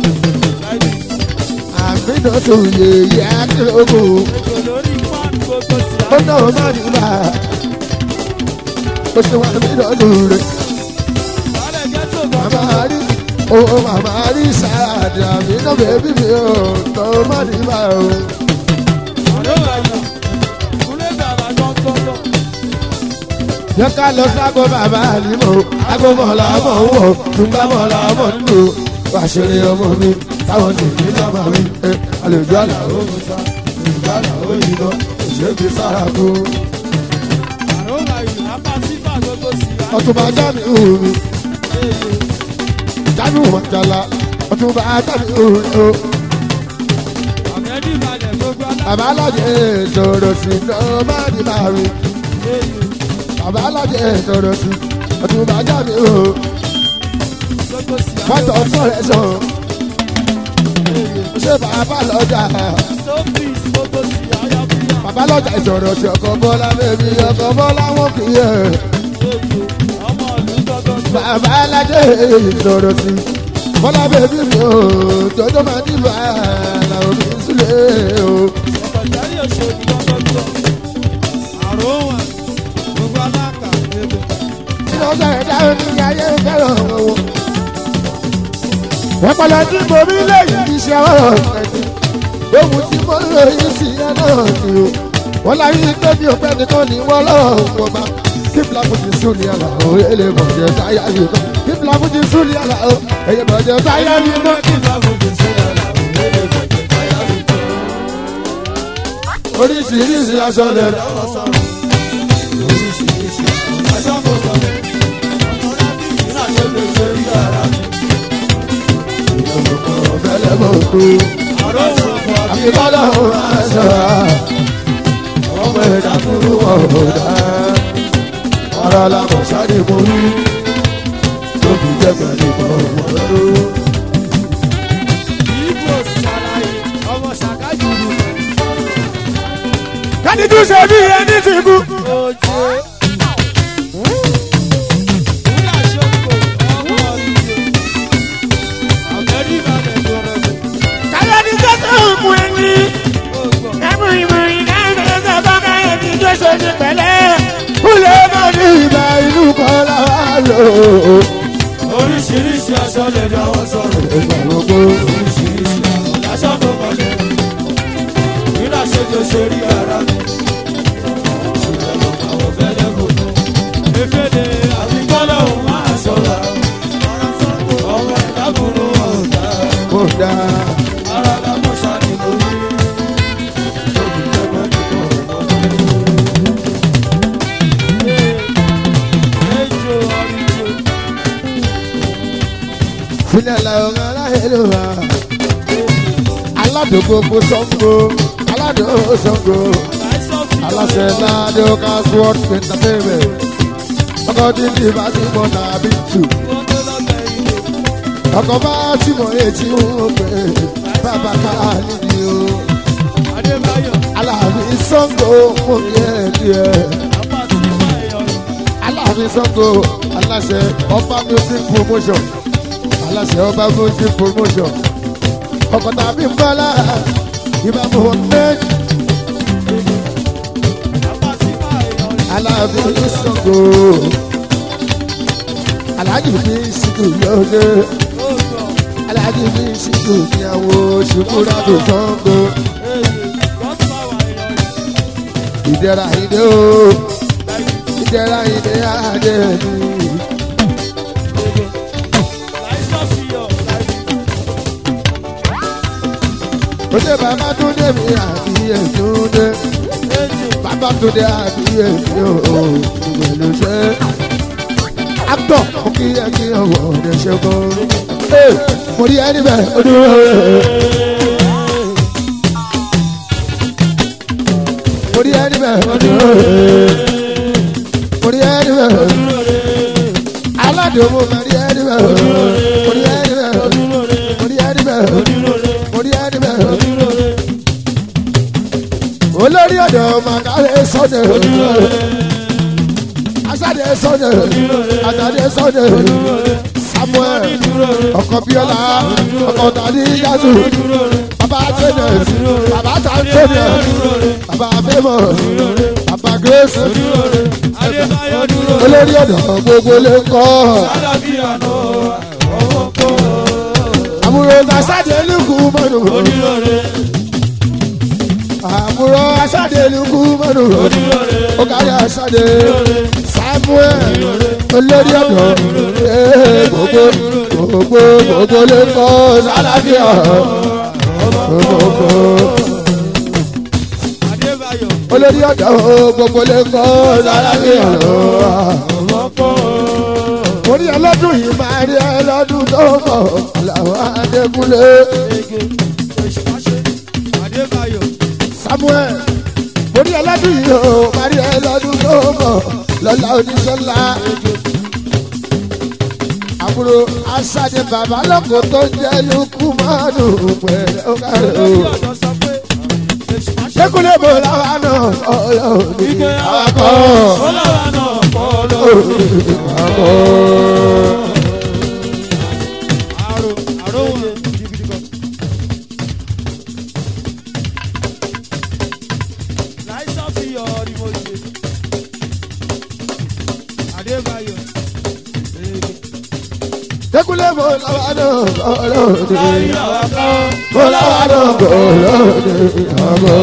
A: Àmínọ́tù èyí akérògùn. Ó náà má ní bá ó ṣe wá mí lọ́dún rẹ̀
B: Sálẹ̀ gẹ́tò
A: màmá
B: bàbá.
A: rí owó màmá rí sáàdì àmì náà bèbí mi ò tó má ní bá o.
B: Àrò àyà. Kúlẹ̀ bàbá gbọ́ngbọ́ngbọ́.
A: yẹ ká lọ sáko bàbá àlìmọ́ àgbo mọ̀lá mọ̀ ń wọ̀ túnbà mọ̀lá mọ̀ ń lò wà ṣeré ọmọ mi táwọn tèmi lọ́mọ mi ẹ àlejò àlàó mi sá àlejò àlàó yìí lọ òṣèbí sára kú.
B: Àrò àyà. Apá sífà gbogbo sí i.
A: ọtúnba jáde hù mí jáde hù mọ̀jàlá ọtúnba jáde hù mí o.
B: Àmẹ́dì balẹ̀ gbogbo alá.
A: bàbá alájẹ sọ̀rọ̀ sí lọ́ọ́ má di bá mi. bàbá alájẹ sọ̀rọ̀ sí ọtúnba jáde hù
B: Gbogbo sí i.
A: fọ́tò sọ̀rọ̀ sọ̀ ṣé bàbá lọ́jà
B: Sọ́fìs gbogbo sí i. Ayọ̀bíyà.
A: bàbá lọ́jà ìsọ̀rọ̀ sí ọkọ̀ bọ́lá bẹ́bí ọkọ̀ bọ́lá wọn kì í yẹ.
B: Ọmọ ìlú gbọ́gbọ́gbọ́.
A: bàbá alájẹ sọ̀rọ̀ sí bọ́lá bẹ́bí mi ò jọjọ́ máa ní bàálà òbí sílẹ̀ o.
B: Ọ̀pọ̀járí òṣèlú gbọ́gbọ́gbọ́. Àrò wà. Gbogbo aláka.
A: nínú ọjọ́ ẹ̀dá omi ayé fẹ́ràn owó. ọpọlọ tí mo rí lẹ́yìn iṣẹ́ ọ̀rọ̀ ẹ̀dín ohun tí mo lò yìí sí ẹ náà ni o. wọ́n láyé pé bí òpẹ́ nìkan ni wọ́n lọ́wọ́ wọn bá. kí fúláfújì sùn ní àlà o èlé bọ̀jẹ̀ táyà mi kan. kí fúláfújì sùn ní àlà o èyẹ bọ̀jẹ̀ táyà mi kan. oríṣiríṣi aṣọ lẹ̀ lọ́wọ́ sọ̀rọ̀. ọ̀fẹ́lẹ́ mọ̀ tó. àfi bọ́lá òun máa sọ̀rọ̀. ọmọ ẹ̀dá kúrú ọ̀dà. ọ̀rọ̀ làmọ̀ sáré mo rí. tó fi jẹ́ pẹ̀lú ọ̀wọ́ ló. kádìdú ṣe bí ẹni ti kú. káyọ̀dé sọ́sọ́ òkú ẹni. ẹ̀mú ìmọ̀ ìdáhùn sọ́kọ́ káyọ̀dé tó ṣe ní pẹ̀lẹ́. kúlẹ̀ mọ́ ní ìgbà inú kan láwa lò.
B: Oríṣiríṣi aṣọ lè dáwọ́ sọ̀rọ̀.
A: ìgbà gbogbo.
B: Oríṣiríṣi aṣọ tó mọ̀lẹ́. Nígbà ṣe tó ṣe rí ara mi. Ṣùgbọ́n mo máa wọ fẹ́lẹ́ kò tó. Efele àfikọ́lọ̀ òun máa sọ̀rọ̀. Ọmọ ìdábùrú ọ̀gá.
A: kó dáa.
B: Ara lámọ̀ ṣáàdì lórí. Tóbi jẹ́gbẹ́ nínú ọ̀gbọ́n. Ejò ọ̀rìnjò.
A: filẹ̀ làwọn aláhẹ́lò wa. aládùúgbò sango aládùúgbò sango aláṣẹ ládé casword entertainment ọkọ̀ dídì bá ti mọ̀ tàbí tù ọkọ̀ bá ti mọ̀ etí wọn pé bàbá ká nídìí o aláàbí sango mọ̀ díẹ̀ díẹ̀ aláàbí sango aláṣẹ ọba music promotion aláṣẹ ọba music promotion ọkọ̀ tàbí mbọ́lá ìbámu ọ̀tẹ́ aláàbí sango aláàjì bí sìkù lóde aláàjì bí sìkù níyàwó ṣùkúrà tó sango ìdẹ́ra ìdẹ́ o ìdẹ́ra ìdẹ́ àdé mi. Òde bàbá tún dé mi àbí ètún dé. Bàbá tún dé àbí èmi ò ìgbèlú ṣe. Actor mo kí ẹ kí ọwọ́ ọ̀dẹ ṣe kọ́. Mo rí ẹni bẹ́ẹ̀ ó dúró. Mo rí ẹni bẹ́ẹ̀ ó dúró. Mo rí ẹni bẹ́ẹ̀ ó dúró. Aládùn mo máa rí ẹni bẹ́ẹ̀ ó dúró. Mo rí ẹni bẹ́ẹ̀ ó dúró. Mo rí ẹni bẹ́ẹ̀ ó dúró. Mo rí ẹni bẹ́ẹ̀ ó dúró olórí ọ̀dọ̀ màkàrẹ́ sọ́dẹ̀ asade sọ́dẹ̀ àtàdé sọ́dẹ̀ samuel ọkọ̀ bíọ́lá ọkọ̀ tàdí yásù bàbá tẹ́nẹ̀ bàbá tàntẹ́nẹ̀ bàbá famous bàbá grace
B: Adébáyọ̀ dúró.
A: olórí ọ̀dọ́ gbogbo lè kọ́
B: Àlàáfíà náà ọwọ́ kọ́.
A: àbúrò aṣáde lùkù mọ́nù
B: Onírọ̀rẹ́
A: àbúrò aṣáde lùkù mọ́nù ó kárí aṣáde samuel olórí ọ̀dọ́ ee, gbogbo gbogbo gbogbo lè kọ́ sálàfíà gbogbo
B: Adébáyọ̀
A: olórí ọ̀dọ́ gbogbo lè kọ́ sálàfíà
B: ọwọ́ kọ́.
A: orí ọlọ́dún yìí máa rí ọlọ́dún tó mọ̀ làwọn adékúnlé
B: Ege èṣù má ṣe. Adébáyọ̀
A: samuel orí ọlọ́dún yìí ó máa rí ọlọ́dún tó mọ̀ lọ́la oníṣọ́lá àbúrò aṣáde bàbá lọ́kọ̀ tó ń jẹ́ lukumanu pẹ̀lẹ́ ọ̀kadà o.
B: olórí ọ̀dọ́ sọ pé èṣù má ṣe.
A: Dékúnlé bò láwa náà ọlọ́run ní
B: Ike
A: àwakọ̀.
B: Ọlọ́wà náà kọ́ lọ.
A: Àwakọ̀.
B: Àrò àrò wọn gidigidi gan. Láìsàn fi ọ̀rì mo ṣe. Adébáyọ̀. Ege.
A: Dékúnlé bò láwa náà ọlọ́run ní
B: Láyé àwa kọ́.
A: bò láwa náà ọlọ́run ní àwakọ̀.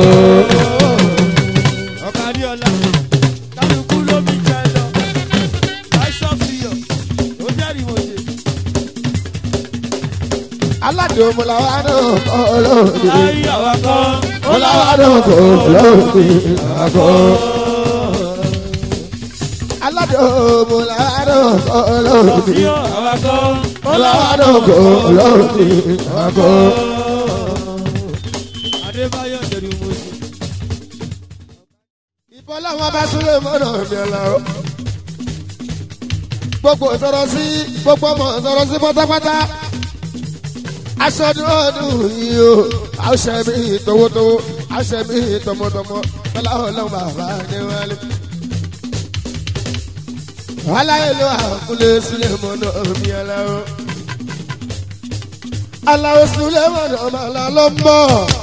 B: Ọ̀kadì ọ̀la. Kálukú ló mi jẹ lọ. Láìsàn fi ọ̀. Ó jẹ́rìí mo ṣe.
A: Aládùn mo làwa náà ọlọ́run ní
B: Láyé àwa kọ́.
A: bò láwa náà ọlọ́run ní àwakọ̀. Aládùn mo làwa náà ọlọ́run ní
B: Sọ̀fíọ̀ àwa kọ́.
A: bò láwa náà ọlọ́run ní àwakọ̀.
B: Adébáyọ̀ jẹ́rìí mo ṣe.
A: ìbọn làwọn bá súnlé mọ́nà mi ọ̀làwọ́. gbogbo sọ̀rọ̀ sí gbogbo ọmọ sọ̀rọ̀ sí pátápátá. aṣọ́dún ọdún yìí o àṣẹ mi tọwọ́tọwọ́ àṣẹ mi tọmọtọmọ tọ́lá ọlọ́run bàbá ní wálé. aláyé ló àkúlé sílé mọ́nà mi ọ̀làwọ́. aláwọ̀ sílé mọ́nà mi ọ̀làwọ́ ló ń bọ̀.